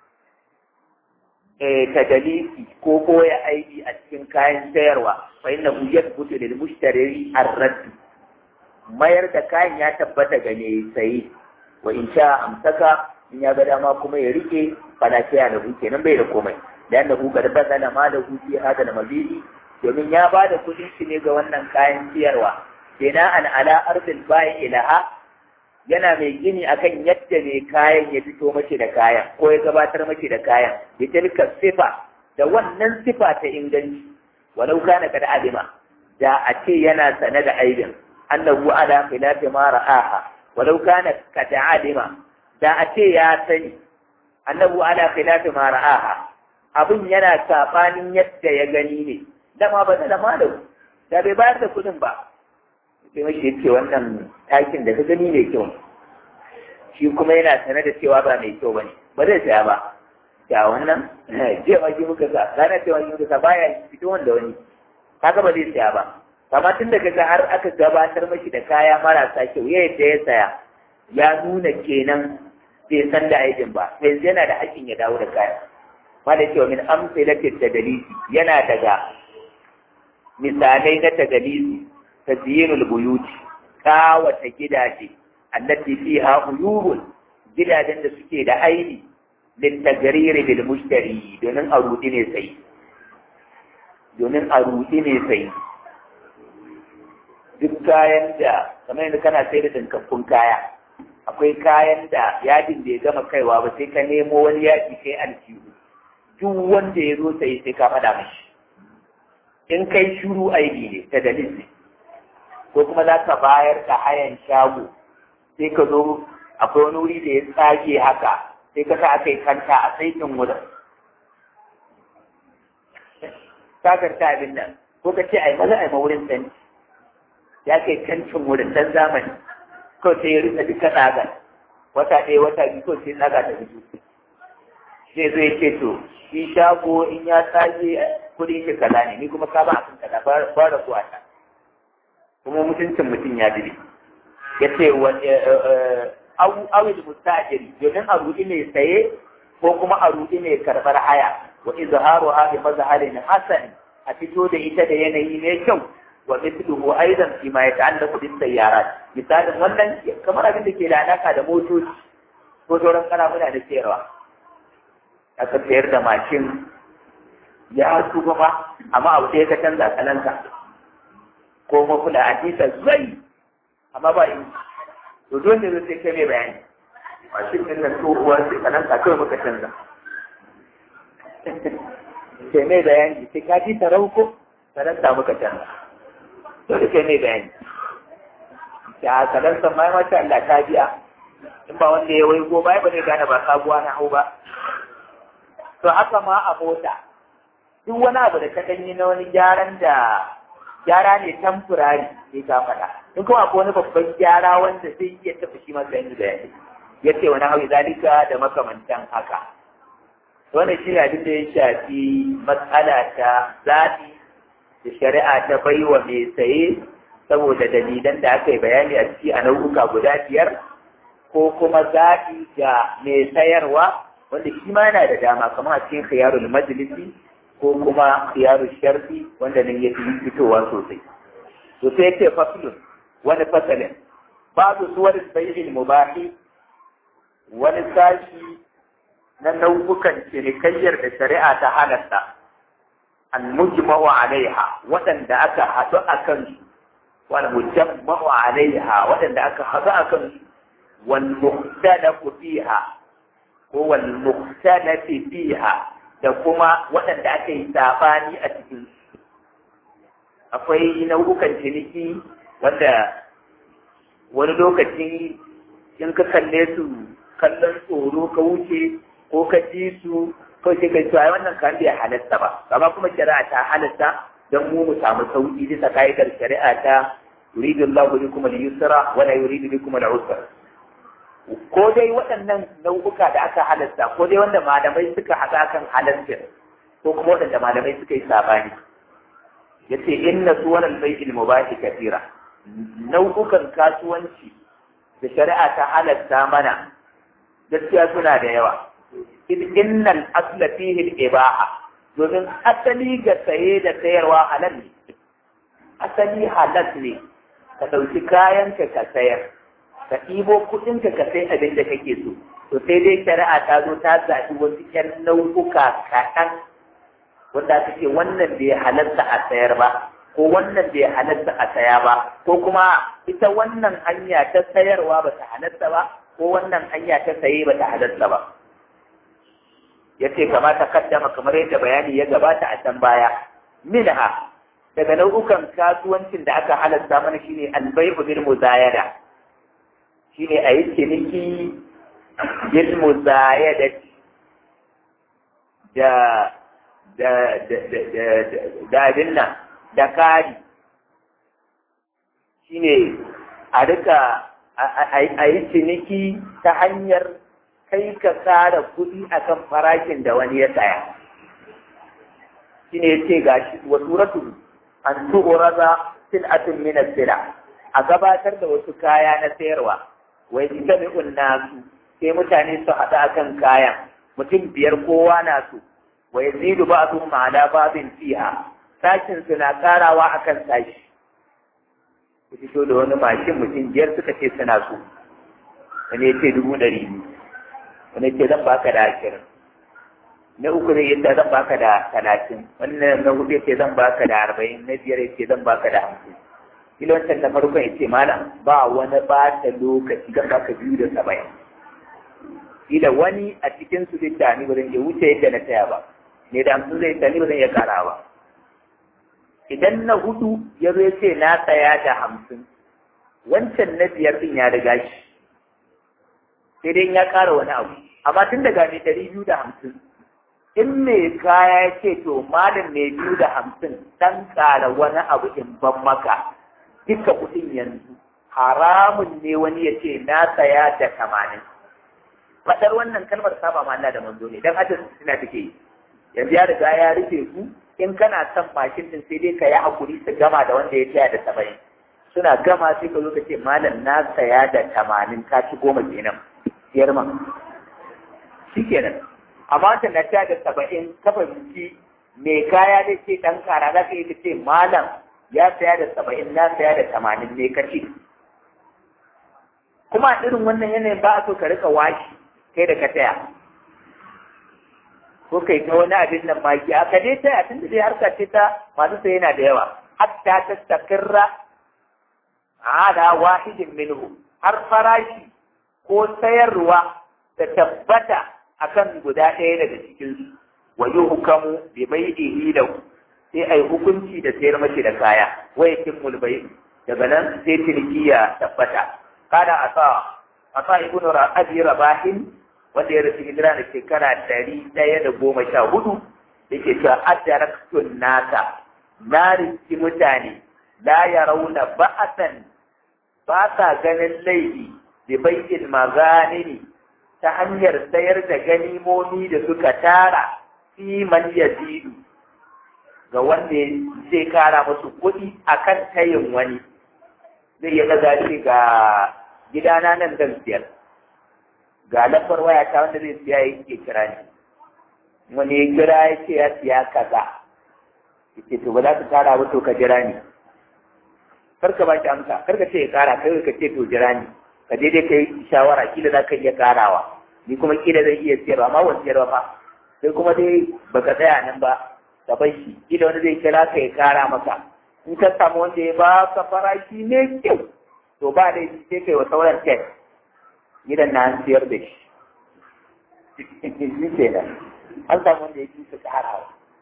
tadalisi ko koya aiki a cikin kayan sayarwa fa inna hu yathbutu lil mushtari ar-radd mayar da kayan ya tabbata ga mai sayi wa in sha amsaka in ya ga dama kuma ya rike fala sai da hu kenan bai da komai da yanda hu ga da bazala ma da hu fi hada da mabidi domin ya ba da kudin shi ne ga wannan kayan siyarwa kenan an ala ardil bai ilaha yana mai gini akan yadda mai kayan ya fito mace da kayan ko ya gabatar mace da kayan bi tilka sifa da wannan sifa ta inganci walau kana kada alima da a ce yana sane da aibin annahu ala khilafi ma ra'aha walau kana kada alima da a ce ya sani annahu ala khilafi ma ra'aha abin yana sabanin yadda ya gani ne dama ba da malau da bai bayar da kuɗin ba sai mashi ya ce wannan takin da ka gani mai kyau shi kuma yana sanar da cewa ba mai kyau ba ne ba zai saya ba ya wannan jiya ma shi muka sa ranar cewa shi muka sa baya fito wanda wani kaga ba zai saya ba amma tun da kaga har aka gabatar mashi da kaya marasa kyau ya yadda ya saya ya nuna kenan bai san da aikin ba yanzu yana da hakkin ya dawo da kaya ma da cewa min amsalatin da dalisi yana daga misalai na tagalisi tazyinul buyuti kawata gidaje allati fiha uyubun gidajen da suke da aini littagariri bil mushtari domin a rudi ne sai domin a rudi ne sai duk kayan da kamar yadda kana sai da dinkakkun kaya akwai kayan da yadin da ya gama kaiwa ba sai ka nemo wani yaki kai aljihu duk wanda ya zo sai sai ka faɗa mashi in kai shuru aibi ne ta dalilin ko kuma za ka bayar da hayan shago sai ka zo akwai wani wuri da ya tsage haka sai ka sa aka yi kanta a saitin wurin sakar ta abin nan ko ka ce ai maza ai ma wurin sani ya kai kancin wurin dan zamani ko sai ya rika duka tsaga wata ɗaya wata biyu ko sai tsaga ta fito sai zo ya ce to shi shago in ya tsage kuɗin shi kaza ne ni kuma ka ba a kan kaza ba da kuwa ta kuma mutuncin mutum ya dire ya ce awil mustajiri domin a rudi mai saye ko kuma a rudi mai karɓar haya wa izharu ha bi mazharin hasan a fito da ita da yanayi mai kyau wa mithluhu aidan fi ma yata'allaqu bis sayyarat misalin wannan kamar abin da ke da alaka da motoci ko sauran karamuna da sayarwa aka sayar da mashin ya tuba ba amma abu sai ka canza kalanka ko mafula a tisa zai amma ba in to dole ne sai kai mai bayani mashin din nan tsohuwa sai kalanka kawai muka canza sai mai bayani sai ka ji tarauko kalanka muka canza dole sai mai bayani ya kalanka mai masha Allah ta biya in ba wanda ya wai go bai ba zai gane ba sabuwa na hau ba to haka ma a mota duk wani abu da ka danyi na wani gyaran da gyara ne tamfurari sai ka faɗa in kuma akwai wani babban gyara wanda zai iya tafi shi masa yanzu da yanzu ya ce wani hawi zalika da makamantan haka wannan shi ne abin da ya shafi matsala ta zaɓi da shari'a ta baiwa mai saye saboda dalilan da aka yi bayani a ciki a nau'uka guda biyar ko kuma zaɓi ga mai sayarwa wanda shi ma yana da dama kamar a cikin khiyarul majlisi ko kuma khiyarul sharfi wanda nan ya fi fitowa sosai to sai yake faslun wani fasalin babu suwar bai'il mubahi wani sashi na nau'ukan cinikayyar da shari'a ta halatta al-mujma'u alaiha waɗanda aka haɗu a kansu wal mujamma'u alaiha waɗanda aka haɗu a kansu wal muhtalafu fiha ko wal muhtalafi fiha da kuma waɗanda aka yi sabani a cikin akwai nau'ukan ciniki wanda wani lokaci in ka kalle su kallon tsoro ka wuce ko ka ji su ko sai ka cewa wannan kan bai halatta ba amma kuma shari'a ta halatta don mu mu samu sauki bisa ka'idar shari'a ta yuridu Allahu bikum al-yusra wa la yuridu bikum al-usra ko dai waɗannan nau'uka da aka halatta ko dai wanda malamai suka haɗa kan halatta ko kuma waɗanda malamai suka yi sabani yace inna suwan bai'il mubahi kathira nau'ukan kasuwanci da shari'a ta halatta mana gaskiya suna da yawa in innal asla fihi al-ibaha domin asali ga saye da sayarwa halal ne asali halal ne ka ɗauki kayanka ka sayar ka ɗibo kuɗinka ka sai abin da kake so to sai dai shari'a ta zo ta zaɓi wasu ƴan nau'uka kaɗan wanda aka ce wannan bai halarta a sayar ba ko wannan bai halarta a saya ba ko kuma ita wannan hanya ta sayarwa ba ta halarta ba ko wannan hanya ta saye ba ta halarta ba ya ce kamata kaddama kamar yadda bayani ya gabata a can baya minha daga nau'ukan kasuwancin da aka halarta mana shine albai'u bil muzayada shine a yi ciniki bil muzayada da da da abin nan da kari shine a rika a yi ciniki ta hanyar kai ka kara kuɗi akan farashin da wani ya saya shine yace gashi wa suratu an tu'rada sil'atun min as-sila a gabatar da wasu kaya na sayarwa wa yajtami'un nasu sai mutane su haɗu akan kayan mutum biyar kowa na su wa yazidu ba'dhum ala ba'dhin fiha sashin suna karawa akan sashi ku fito da wani mashin mutum biyar suka ce suna so wani ya ce dubu ɗari biyu wani ce zan baka da ashirin na uku zai yadda zan baka da talatin wannan na hudu ya ce zan baka da arba'in na biyar ya ce zan baka da hamsin kila wancan na farkon ya ce malam ba wani ɓata lokaci zan baka biyu da saba'in kila wani a cikin su zai tani ba zan iya wuce yadda na taya ba ne da hamsin zai tani ba zan iya kara ba idan na hudu ya zo ya ce na tsaya da hamsin wancan na biyar din ya riga shi sai dai ya ƙara wani abu amma tun daga mai ɗari biyu da hamsin in mai kaya ya ce to malam mai biyu da hamsin dan ƙara wani abu in ban maka duka kuɗin yanzu haramun ne wani ya ce na saya da tamanin faɗar wannan kalmar saba ma Allah da manzo ne dan hadis suna take yi yanzu ya riga ya rufe ku in kana son mashin din sai dai ka yi hakuri su gama da wanda ya tsaya da saba'in suna gama sai ka zo ka ce malam na saya da tamanin ka ci goma kenan siyar ma shi kenan amma ta na tsaya da saba'in ka fahimci mai kaya da ce ɗan kara za ka yi ka ce malam ya saya da saba'in na saya da tamanin ne ka ce kuma irin wannan yanayin ba a so ka rika washi kai da ka taya ko kai ta wani abin nan maki a ka dai taya tun da dai harka ce ta masu sai yana da yawa hatta ta takirra ala wahidin minhu har farashi ko sayarwa ta tabbata akan guda ɗaya daga cikin su wa yuhkamu bi bai'ihi lahu sai ai hukunci da sayar mashi da kaya wa yakimul bai daga nan sai ciniki ya tabbata kada asa asa ibnu abi rabahin wanda ya rasu hijira da shekara ɗari ɗaya da goma sha hudu da ke cewa adaraktun nasa na riski mutane la ya rauna ba'asan ba sa ganin laifi da bai'in maganini ta hanyar sayar da ganimomi da suka tara fi man yazidu ga wanda zai kara musu kuɗi akan tayin wani zai iya ɗaga shi ga gidana nan zan siyar ga lambar waya ta wanda zai siya yake kira ni wani ya kira ya ce ya siya kaza yake to ba za ka kara ba to ka jira ni kar ka ba shi amsa kar ka ce ya kara kai ka ce to jira ni ka je dai kai shawara kila za ka iya karawa ni kuma kila zan iya siyarwa amma wani siyarwa fa sai kuma dai baka tsaya nan ba ka bar shi kila wani zai kira ka ya kara maka in ka samu wanda ya ba ka farashi ne kyau to ba dai sai kai wa sauran tek gidan na an siyar da shi shi kenan an samu wanda ya fi su karawa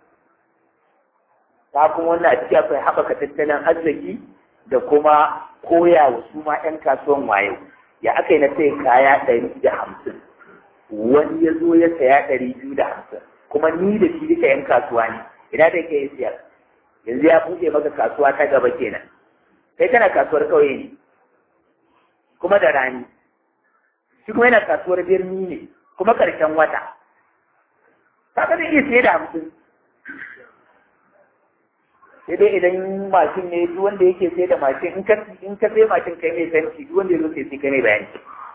ta kuma wannan a ciki akwai haɓaka tattalin arziki da kuma koya wa su ma 'yan kasuwan wayo ya aka yi na sai kaya ɗari da hamsin wani ya zo ya saya ɗari biyu da hamsin kuma ni da shi duka 'yan kasuwa ne ina da yake siyar yanzu ya buɗe maka kasuwa ta gaba kenan kai kana kasuwar ƙauye ne kuma da rani shi kuma yana kasuwar birni ne kuma ƙarshen wata kaga zai iya siye da hamsin sai dai idan mashin ne duk wanda yake sai da mashin in ka in ka sai mashin kai mai fenti duk wanda yazo sai kai mai bayani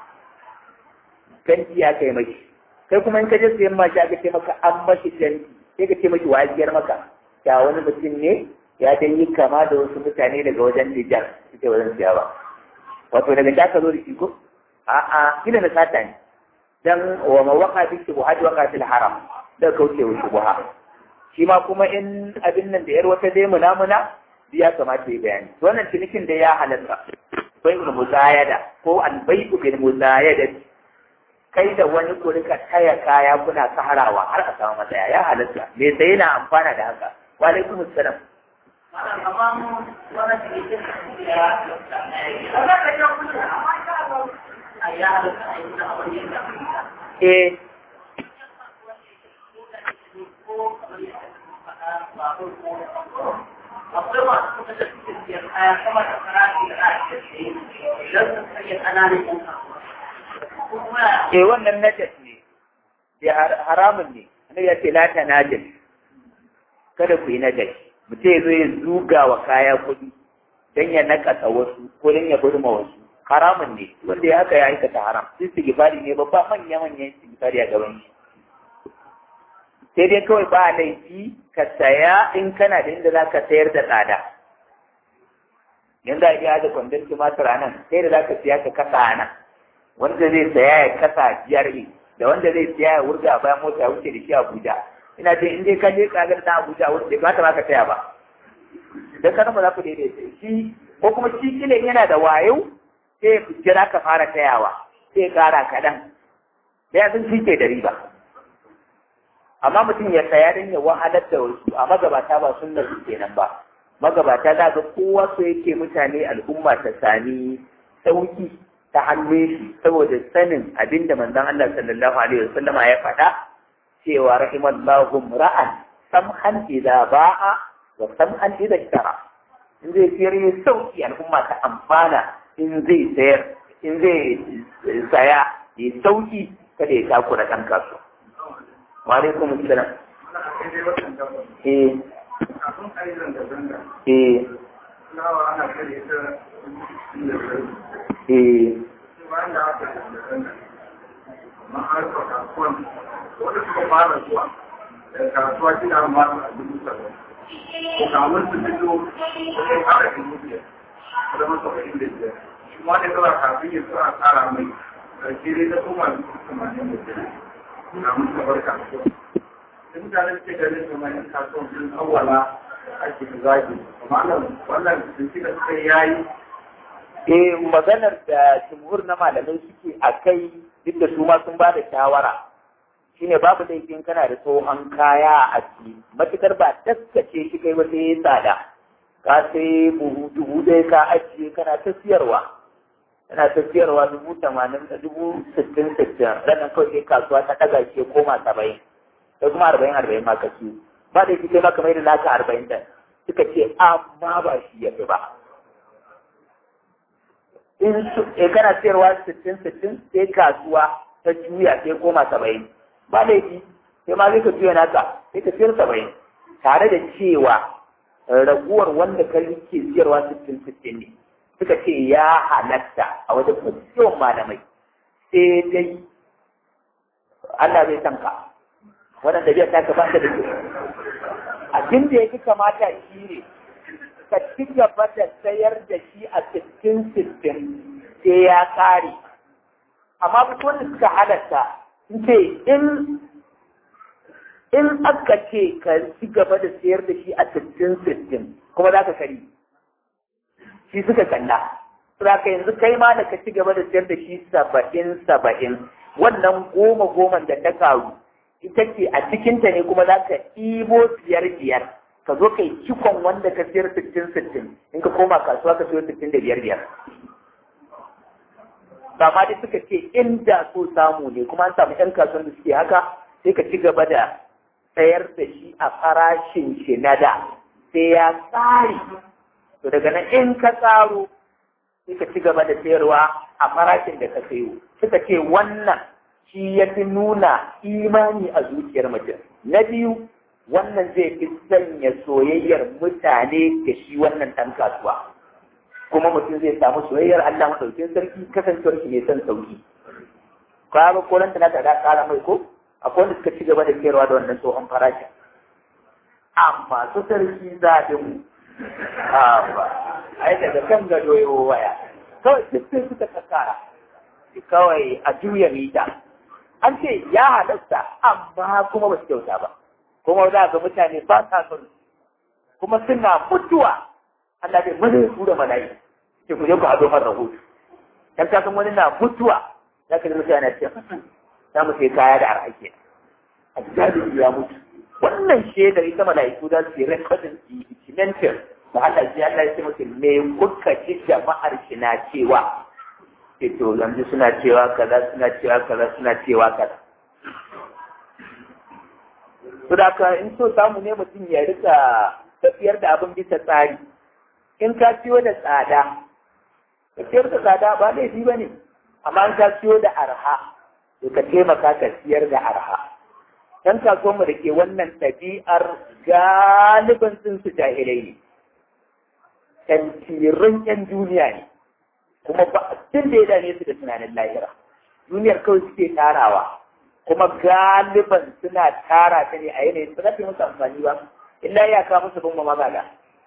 fenti ya kai maki kai kuma in ka je sayan mashin aka ce maka an mashi fenti sai ka ce maki wajiyar maka ya wani mutum ne ya dai yi kama da wasu mutane daga wajen Nijar suke wajen siya ba wato daga da ka zo da shi ko a'a kila na sata ne dan wa mawaka bi shubuhat waqa fil haram da kauce wa shubuha shi ma kuma in abin nan da yar wata dai munamuna ya kamata ya bayani wannan cinikin da ya halatta bai ul muzayada ko al bai'u bil muzayada kai da wani ku rika taya kaya kuna saharawa har a samu matsaya ya halatta me sai yana amfana da haka wa alaikum assalam eh akwai masu kuka da suke siyan kaya sama da farashi da ake siye don su sanya ƙananan yan kasuwa. eh wannan najas ne ya haramun ne annabi ya ce la ta najas kada ku yi najas mutum ya zo ya zuga wa kaya kuɗi don ya nakasa wasu ko don ya burma wasu haramun ne wanda ya haka ya aikata haram istighfari ne babba manya manyan istighfari a gaban shi sai dai kawai ba laifi ka saya in kana da inda za ka sayar da tsada yanzu a iya da kwandon tumatir a nan sai da za ka siya ka kasa a nan wanda zai saya ya kasa biyar da wanda zai siya ya wurga bayan mota ya wuce da shi Abuja ina ce in dai ka je kagar na Abuja wuce bai kamata ma ka saya ba dan kana ba za ku daidaita shi ko kuma shi kila yana da wayo sai ya jira ka fara tayawa sai ya kara kaɗan da ya sun ke da riba amma mutum ya saya don ya wahalar da wasu a magabata ba sunnar su kenan ba magabata za ga kowa so yake mutane al'umma ta sami sauki ta hannun shi saboda sanin abinda manzon Allah sallallahu alaihi wasallam ya faɗa cewa rahimallahu ra'an samhan idza ba'a wa samhan idza ishtara in zai siyar ya sauki al'umma ta amfana in zai sayar in zai saya ya sauki kada ya takura ɗan kasuwa wa alaikum assalam eh eh eh kasuwa kina ma a dubu saba'in ko kamun su fito ko kara dubu biyar da masa saba'in da biyar shi ma ne kawai kafin ya tsara tsara mai karshe dai ta koma dubu tamanin da biyar kamun su bar kasuwa da mutanen ke ganin su mai kasuwa sun awwala ake zagi amma nan wannan bincike da suka yayi eh maganar da jumhur na malamai suke a kai duk da su ma sun ba da shawara shine babu laifin kana da tsohon kaya a ciki matukar ba taskace shi kai ba sai tsada ka sai buhu dubu ɗaya ka ajiye kana ta siyarwa kana ta siyarwa dubu tamanin da dubu sittin sittin ranar kawai sai kasuwa ta ɗaga shi ya koma saba'in sai kuma arba'in arba'in ma ka ciyo ba da kai maka mai da naka arba'in da suka ce amma ba shi ya fi ba in kana siyarwa sittin sittin sai kasuwa ta juya sai koma saba'in ba laifi sai ma zai ka juya naka sai ka siyar saba'in tare da cewa raguwar wanda ka ke siyarwa sittin sittin ne suka ce ya halatta a wajen yawan malamai sai dai Allah zai san ka wannan da ta ka ba ta da ke abin da yake kamata shi ne ka ci gaba da sayar da shi a sittin sittin sai ya kare amma duk wanda suka halatta ce in in aka ce ka ci gaba da sayar da shi a sittin sittin kuma za ka kari shi suka kalla ka yanzu kai ma da ka ci gaba da sayar da shi saba'in saba'in wannan goma goman da ta karu ita ce a cikinta ne kuma za ka ɗibo biyar biyar ka zo kai cikon wanda ka siyar sittin sittin in ka koma kasuwa ka siyo sittin da biyar biyar ba ma dai suka ce inda so samu ne kuma an samu 'yan kasuwan da suke haka sai ka ci gaba da sayar da shi a farashin shi na da sai ya tsari to daga nan in ka tsaro sai ka ci gaba da sayarwa a farashin da ka sayo suka ce wannan shi ya fi nuna imani a zuciyar mutum na biyu wannan zai fi sanya soyayyar mutane da shi wannan ɗan kasuwa kuma mutum zai samu soyayyar Allah maɗaukin sarki kasancewar shi ne son sauki ka ga ko nan da da kara mai ko akwai wanda suka ci gaba da sayarwa da wannan tsohon farashin amma su sarki zaɓin ba ai daga kan gado yawo waya kawai duk sai suka kakkara kawai a juya mita an ce ya halatta amma kuma ba su kyauta ba kuma za ga mutane ba sa son kuma suna mutuwa Allah bai mana su da mala'i sai ku je ku haɗo mara rahoto dan ka san wani na mutuwa za ka ji mutane na ce za mu sai kaya da arhake a jami'i ya mutu wannan shaidar ita mala'iku za su yi rekodin documentar da Allah ji Allah ya ce musu me kuka ji jama'ar shi na cewa to yanzu suna cewa kaza suna cewa kaza suna cewa kaza to da ka in so samu ne mutum ya rika tafiyar da abin bisa tsari in ka siyo da tsada tafiyar da tsada ba laifi ba ne amma in ka siyo da arha to ka taimaka ka siyar da arha dan kasuwanmu da ke wannan ɗabi'ar galibin sun su jahilai ne tantirin yan duniya ne kuma ba tun da ya dame su da tunanin lahira duniyar kawai suke tarawa kuma galiban suna tara ta ne a yanayin ba za ta musu amfani ba illa ya kawo musu bin magada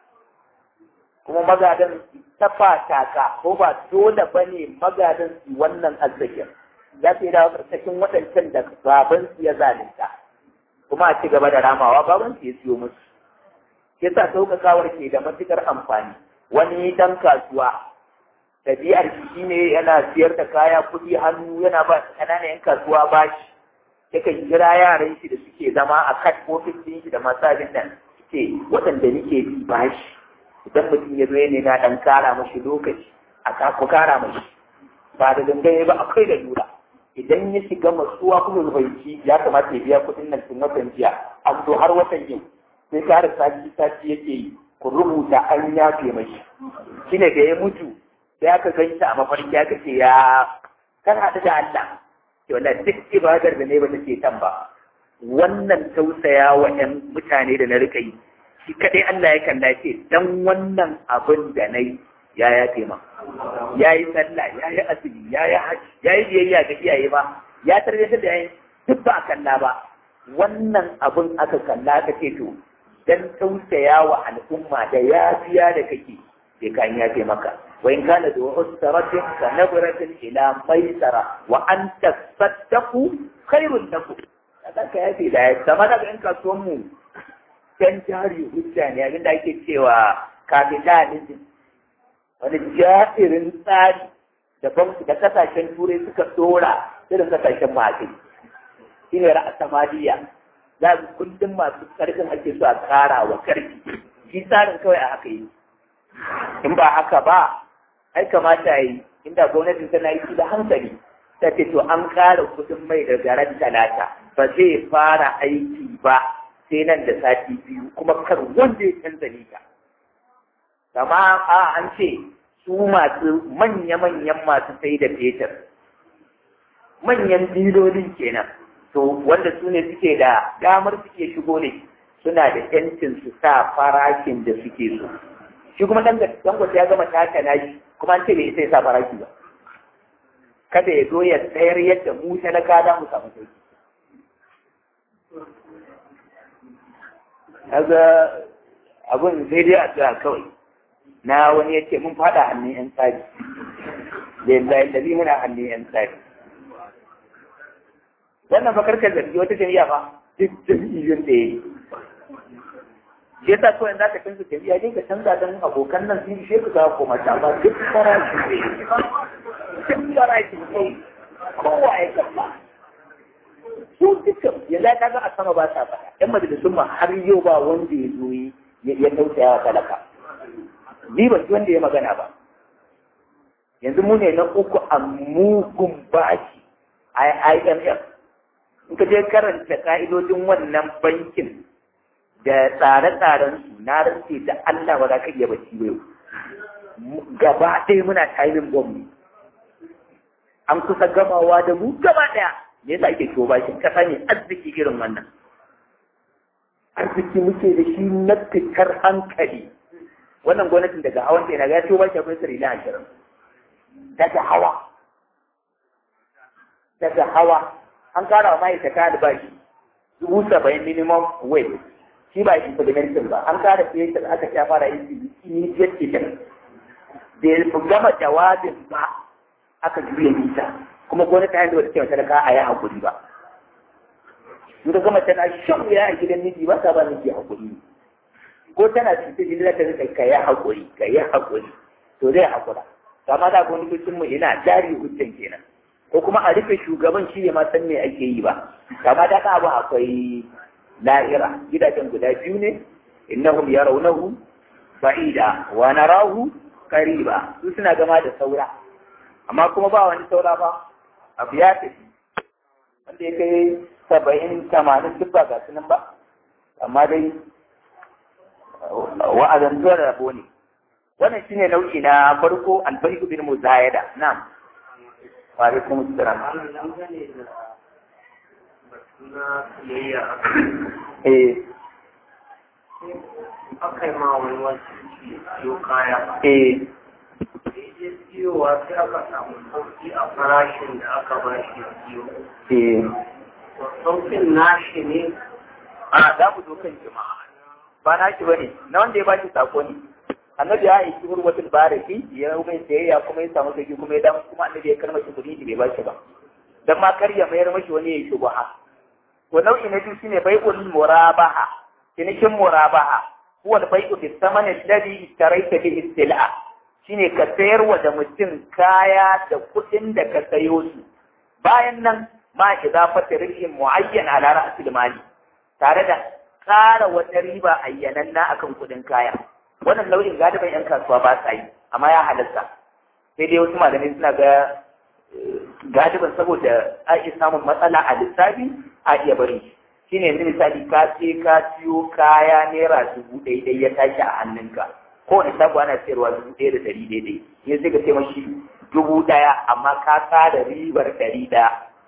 kuma magadan ta fataka ko ba dole ba ne magadan su wannan arzikin za su yi dawo ƙarƙashin waɗancan da baban su ya zalunta kuma a ci gaba da ramawa baban su ya siyo musu yasa sauƙaƙawar ke da matuƙar amfani wani dan kasuwa ɗabi'ar shi ne yana siyar da kaya kuɗi hannu yana ba ƙananan 'yan kasuwa bashi yakan kira yaran shi da suke zama a kat ofis ɗin shi da masu abin nan suke waɗanda nake bi bashi idan mutum ya zo ya na ɗan kara mashi lokaci a ku kara mashi ba da dangane ba akwai da lura idan ya shiga masuwa kuma rubanci ya kamata ya biya kuɗin nan tun watan jiya an zo har watan yau sai kara sati sati yake yi ku rubuta an yafe mashi shine da ya mutu sai aka gan a mafarki aka ce ya kan haɗu da Allah ke wala duk ibadar da ne ba ta ce tan ba wannan tausaya wa ƴan mutane da na rika yi shi kaɗai Allah ya kalla ce dan wannan abin da na yi ya yafe ma ya yi sallah ya yi asiri ya yi haji ya yi biyayya ga iyaye ba ya tarbiyyar da yayin duk ba a kalla ba wannan abin aka kalla ka ce to dan tausaya wa al'umma da yafiya da kake sai ka yafe maka wa in kana da usratin ka nabratin ila maisara wa an tasaddaqu khairun lakum kaga ka yafe da ya sama daga in kasuwan mu dan jari hujja ne abinda ake cewa capitalism wani jairin tsari da banku da kasashen turai suka dora irin kasashen masu shi ne ra'asamaliya za su kullum masu karfin ake so a kara wa karfi shi tsarin kawai a haka yi in ba haka ba ai kamata yi inda gwamnatin tana yi da hankali ta ce to an kara kudin mai da garan talata ba zai fara aiki ba sai nan da sati biyu kuma kar wanda ya canza nita kama a an ce su masu manya-manyan masu sai da fetur manyan dilolin kenan to wanda su ne suke da damar suke shigo ne suna da yancin su sa farashin da suke so shi kuma dan dangote ya gama taka nashi kuma an ce bai sai sa farashi ba kada ya zo ya tsayar yadda mu talaka da mu samu sauki kaga abun sai dai a kawai na wani ya ce mun fada hannun yan tsari lillahi lalli muna hannun yan tsari wannan fa karkar zargi wata jami'a fa duk jami'in da ya yi shi yasa kawai za ka canza jami'a dai ka canza don abokan nan sun shi ka koma ta ba duk farashi ne duk farashi ne kowa ya kafa su dukkan yanzu ka ga a sama ba sa faɗa yan majalisun ma har yau ba wanda ya zo ya tausaya wa talaka ni ban wanda ya magana ba yanzu mu ne na uku a mugun baki a IMF in ka je karanta ka'idodin wannan bankin da tsare-tsaren su na rantse da Allah ba za ka iya bacci ba yau gaba ɗaya muna timing bomb an kusa gamawa da mu gaba ɗaya me yasa ake ciwo bashin kasa ne arziki irin wannan arziki muke da shi na fitar hankali wannan gwamnatin daga hawan na ga ciwo bashi akwai sirri na ashirin daga hawa daga hawa an kara wa ma'aikata albashi dubu saba'in minimum wage shi ba implementing ba an kara fiye da aka sha fara yin immediate effect da ya gama jawabin ba aka juya nisa kuma gwamnati ta yanzu wata cewa talaka a yi hakuri ba in ka gama tana shan wuya a gidan miji ba ta ba miji hakuri ko tana cuta jini za ta rika ka yi hakuri ka yi hakuri to zai hakura kama da gwamnatocin mu ina jari hujjan kenan ko kuma a rufe shugaban shi ne ma san me ake yi ba kama da ka abu akwai la'ira gidajen guda biyu ne innahum yarawnahu ba'ida wa narahu qariba su suna gama da saura amma kuma ba wani saura ba abu ya tafi wanda ya kai saba'in tamanin duk ba ga sunan ba amma dai wa'azantuwar rabo ne wannan shine nau'i na farko alfariku bin muzayada na'am wa alaikum assalam eh aka yi ma wani wasu siyo kaya eh ya siyowa sai aka samu sauki a farashin da aka ba shi siyo eh saukin nashi ne a za mu zo kan jama'a ba na shi bane na wanda ya bashi sako ne annabi ya aiki hurwatul baraki ya mai sayayya kuma ya samu sauki kuma ya damu kuma annabi ya karma shi kuɗi bai bashi ba dan ma kar ya mayar mashi wani ya yi shubha to nau'i na biyu shine bai'ul murabaha cinikin murabaha huwa al-bai'u bi thamani alladhi ishtaraita bihi sil'a shine ka sayar wa da mutum kaya da kuɗin da ka sayo su bayan nan ma idafatu rizqin muayyan ala ra'sil mali tare da ƙara wata riba ayyananna akan kuɗin kaya wannan nau'in galiban yan kasuwa ba sa yi amma ya halatta sai dai wasu malamai suna ga galiban saboda a iya samun matsala a lissafi a iya bari shi ne yanzu misali ka ce ka siyo kaya naira dubu daidai ya tashi a hannunka kowane shago ana sayarwa dubu ɗaya da ɗari daidai yanzu sai ka ce mashi dubu ɗaya amma ka tsara ribar ɗari ɗaya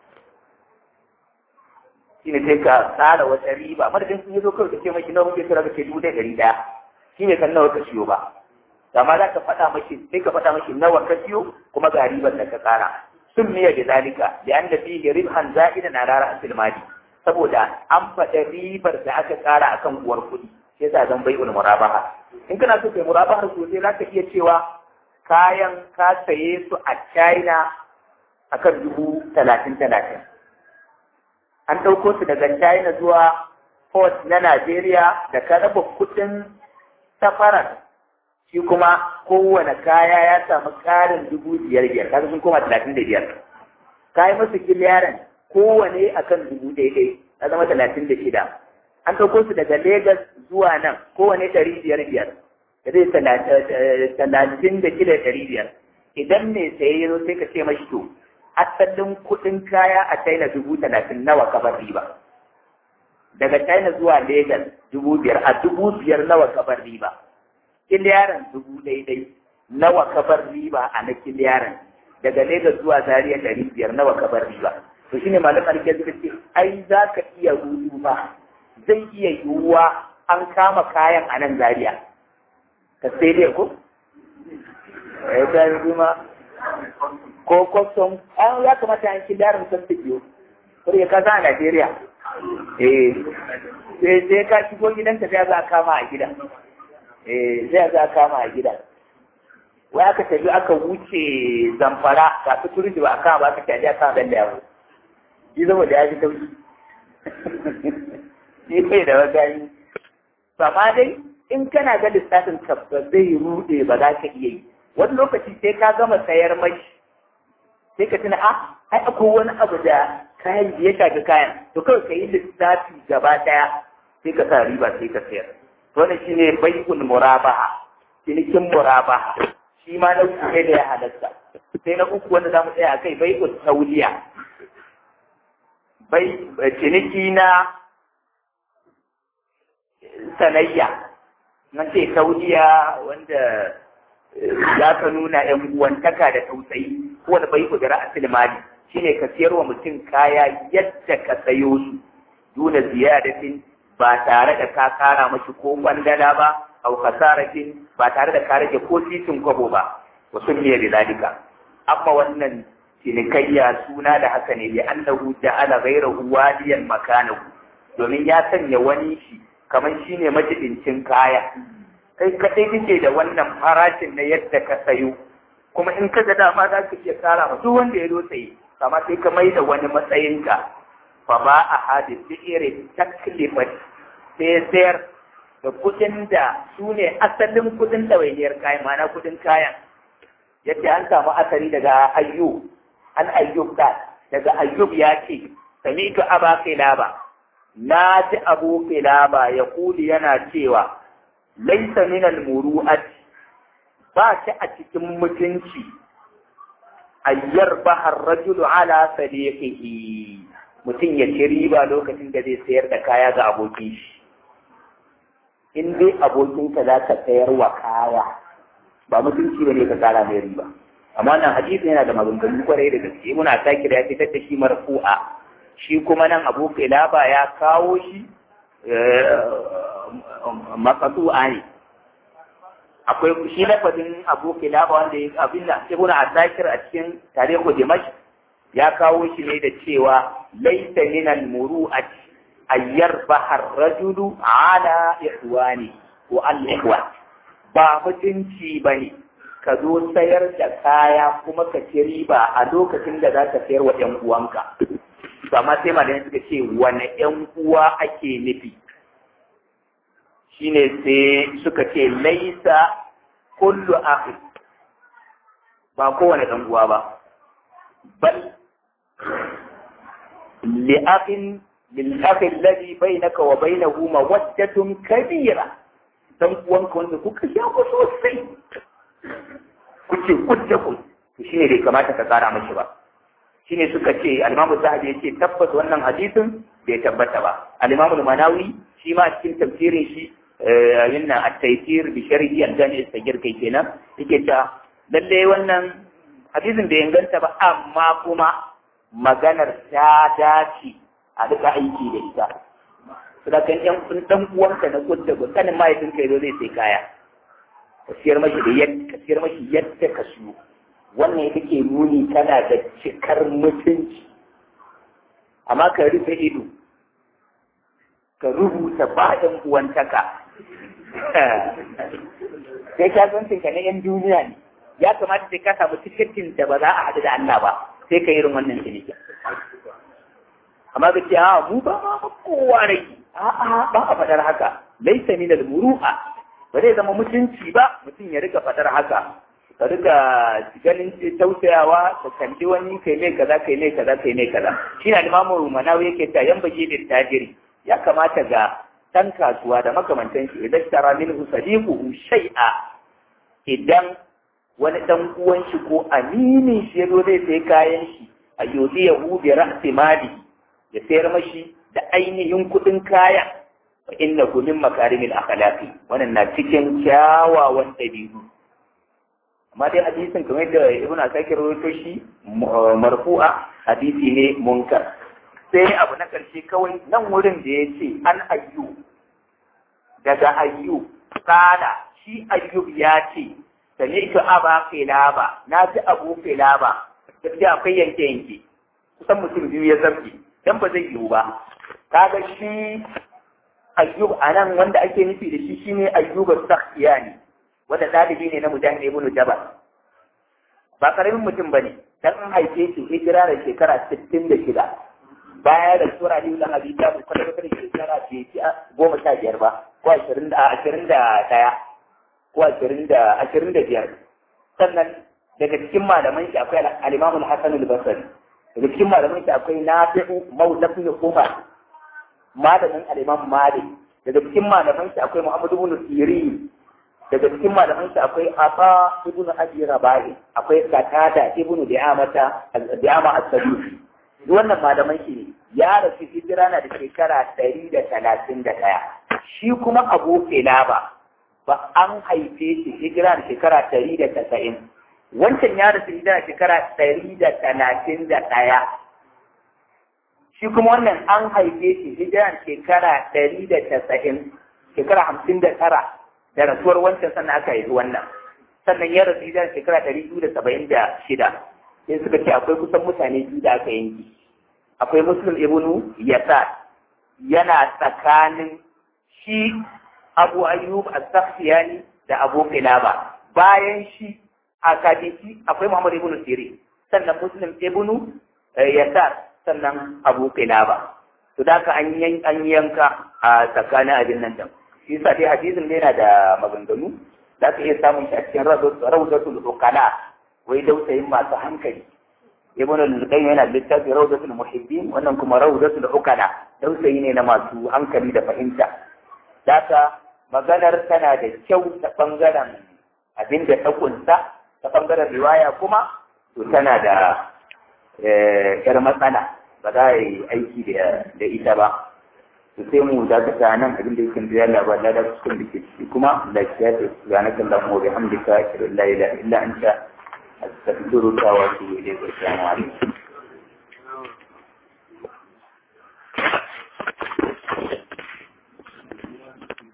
shi ne sai ka tsara wata riba madadin sun yi zo kawai ka ce mashi nawa kuke tura ka ce dubu ɗaya ɗari ɗaya shi ne kan nawa ka siyo ba amma za ka faɗa mashi sai ka faɗa mashi nawa ka siyo kuma ga ribar da ka tsara sun miya da zalika da an da fiye ribhan za'ida na rara asil mali saboda an faɗa ribar da aka tsara akan uwar kuɗi sai sa zan bai murabaha in kana so kai murabaha sosai za ka iya cewa kayan ka saye su a China akan dubu talatin talatin an ɗauko su daga China zuwa port na Najeriya da ka raba kuɗin safarar shi kuma kowane kaya ya samu ƙarin dubu biyar biyar kaga sun koma talatin da biyar ka yi musu kiliyaran kowane akan dubu daidai na zama talatin da shida an ɗauko su daga Legas zuwa nan kowane ɗari biyar biyar da zai talatin da shida ɗari biyar idan mai saye ya zo sai ka ce mashi to asalin kuɗin kaya a China dubu talatin nawa ka bar riba daga China zuwa Legas dubu biyar a dubu biyar nawa ka bar riba kiliyaran dubu daidai nawa ka bar riba a na kiliyaran daga Legas zuwa Zaria ɗari biyar nawa ka bar riba to shine malaman ke suka ce ai za ka iya rudu ba zai iya yiwuwa an kama kayan a nan Zaria ka sai dai ko eh da kuma ko kwastom an ya kamata an kiliyaran sun biyo ko ya kasa a Najeriya eh sai sai ka shigo gidanka sai za a kama a gida eh sai za a kama a gida wai aka tafi aka wuce zamfara ga su turi da ba a kama ba aka tafi aka ban da yawo shi zama da ya fi sauki shi bai da wagani ba ma dai in kana ga lissafin ka ba zai rude ba za ka iya yi wani lokaci sai ka gama sayar mai sai ka tuna a ai akwai wani abu da kayan ya shafi kayan to kawai ka yi lissafi gaba daya sai ka sa riba sai ka sayar wannan shine bai'ul murabaha cinikin murabaha shi ma na uku ne da ya halatta sai na uku wanda za mu tsaya a kai bai'ul tauliya bai ciniki na sanayya nan ce tauliya wanda za ka nuna ‘yan uwantaka da tausayi wanda bai ku da ra'asul mali shine ka siyar wa mutum kaya yadda ka sayo su duna ziyadatin ba tare da ka kara mashi ko kwandala ba au kasaratin ba tare da ka rage ko titin kwabo ba wa sunniya da zalika amma wannan cinikayya suna da haka ne bi annahu ja'ala ghayrahu waliyan makanahu domin ya sanya wani shi kamar shine majidincin kaya kai kadai kake da wannan farashin na yadda ka sayo kuma in ka ga dama za ka iya kara ma duk wanda ya zo tsaye amma sai ka mai da wani matsayinka fa ba a hadis bi irin taklifat sai sayar da kudin da su ne asalin kudin ɗawainiyar kayan mana kudin kayan yadda an samu asali daga ayyub an ayyub da daga ayyub ya ce sami'tu aba kilaba na ji abu kilaba ya kuli yana cewa laisa min al-muru'at ba ta a cikin mutunci ayyar bahar rajulu ala sadiqihi mutum ya ci riba lokacin da zai sayar da kaya ga abokin shi in dai abokinka za ka sayar wa kaya ba mutunci ba ne ka kara mai riba amma nan hadisi yana da maganganu kwarai da gaske muna sake da ya fitar da shi marfu'a shi kuma nan abu kilaba ya kawo shi makasu'a ne akwai shi lafazin abu kilaba wanda ya abin da ibn asakir a cikin tarihu dimash ya kawo shi ne da cewa laisa min al-muru'at ayyar bahar rajulu ala ihwani ko al-ihwan ba mutunci bane ka zo sayar da kaya kuma ka ci riba a lokacin da za ka sayar wa ‘yan uwanka. Amma sai malamai suka ce wane ‘yan uwa ake nufi. Shine sai suka ce laisa kullu akhi ba kowane ɗan uwa ba. Bal li'akhin lil'akhi alladhi bainaka wa bainahu mawaddatun kabira dan uwanka wanda kuka shafa sosai kuce kudda kun to shine bai kamata ka tsara mashi ba shine suka ce al-Imam Zahabi yace tabbas wannan hadisin bai tabbata ba al-Imam Manawi shi ma cikin tafsirin shi yinna at-taysir bi sharhi al-jami' al-sagir kai kenan yake ta lalle wannan hadisin bai inganta ba amma kuma maganar ta dace a duka aiki da ita saboda kan yan dan uwanka na kudda ba kanin mahaifinka yazo zai sai kaya ka siyar mashi da yadda ka siyar mashi yadda ka siyo wannan ya ke nuni tana da cikar mutunci amma ka rufe ido ka rubuta bayan uwantaka sai ka zancin ka na yan duniya ne ya kamata sai ka samu tiketin da ba za a haɗu da Allah ba sai ka irin wannan ciniki amma ka ce a mu ba ma kowa rai a'a ba a faɗar haka laisa min al-muru'a ba zai zama mutunci ba mutum ya rika fadar haka ka rika ganin tausayawa ka kalli wani kai mai kaza kai mai kaza kai mai kaza shi na limamu manawi yake ta yan baje da tajiri ya kamata ga dan kasuwa da makamantan shi idan tara minhu sadiquhu shay'a idan wani dan uwan shi ko aminin shi yazo zai sai kayan shi a yodi ya hu bi ra'si mali ya sayar mashi da ainihin kudin kayan fa innahu min makarimil akhlaqi wannan na cikin kyawawan dabi'u amma dai hadisin kamar da ibnu asakir rawaito shi marfu'a hadisi ne munkar sai abu na karshe kawai nan wurin da yace an ayyu daga ayyu kana shi ayyub ya ce sami'tu aba filaba na ji abu filaba da akwai yanke yanke kusan mutum biyu ya zambi dan ba zai yiwu ba kaga shi ayyub a nan wanda ake nufi da shi shine ayyub as-sakhtiyani wanda dalibi ne na mujahid ibn jabal ba karamin mutum bane dan an haife shi hijira da shekara 66 baya da sura ne da Abi Talib kwata kwata da shekara ce ci goma sha biyar ba ko ashirin da ashirin da ɗaya ko ashirin da ashirin da biyar sannan daga cikin malaman shi akwai al-Imam al-Hasan al-Basri daga cikin malaman shi akwai Nafi'u Mawla ibn Umar malamin al-Imam Malik daga cikin malaman shi akwai Muhammad ibn Sirin daga cikin malaman shi akwai Aba ibn Abi Rabai akwai Qatada ibn Di'amata Di'ama as-Sadusi wannan malaman shi ne ya rasu hijira na da shekara ɗari da talatin da ɗaya shi kuma Abu Kilaba ba an haife shi hijira da shekara ɗari da tasa'in wancan ya rasu hijira shekara ɗari da talatin da ɗaya shi kuma wannan an haife shi hijira shekara ɗari da tasa'in shekara hamsin da tara da rasuwar wancan sannan aka haifi wannan sannan ya rasu hijira shekara ɗari biyu da saba'in da shida sai suka ce akwai kusan mutane biyu da aka yanki akwai muslim ibnu yasar yana tsakanin shi abu ayyub as-sakhtiyani da abu kilaba bayan shi a kadisi akwai muhammad ibnu sirin sannan muslim ibnu yasar sannan abu kilaba to da ka an yanka a tsakanin abin nan din shi yasa dai hadisin ne yana da maganganu za ka iya samun shi a cikin rawdatul uqala wai dausayin masu hankali ibn al-qayyim yana littafi rawdatul muhibbin wannan kuma rawdatul uqala dausayi ne na masu hankali da fahimta daka maganar tana da kyau ta bangaren abin da ta kunsa ta bangaren riwaya kuma to tana da yar matsala ba za a yi aiki da ita ba to sai mu dakata nan abin da yake da yalla ba da cikin da ke ciki kuma da ya ce subhanaka allahumma wa bihamdika ashhadu an la ilaha illa anta astaghfiruka wa atubu ilayk assalamu alaikum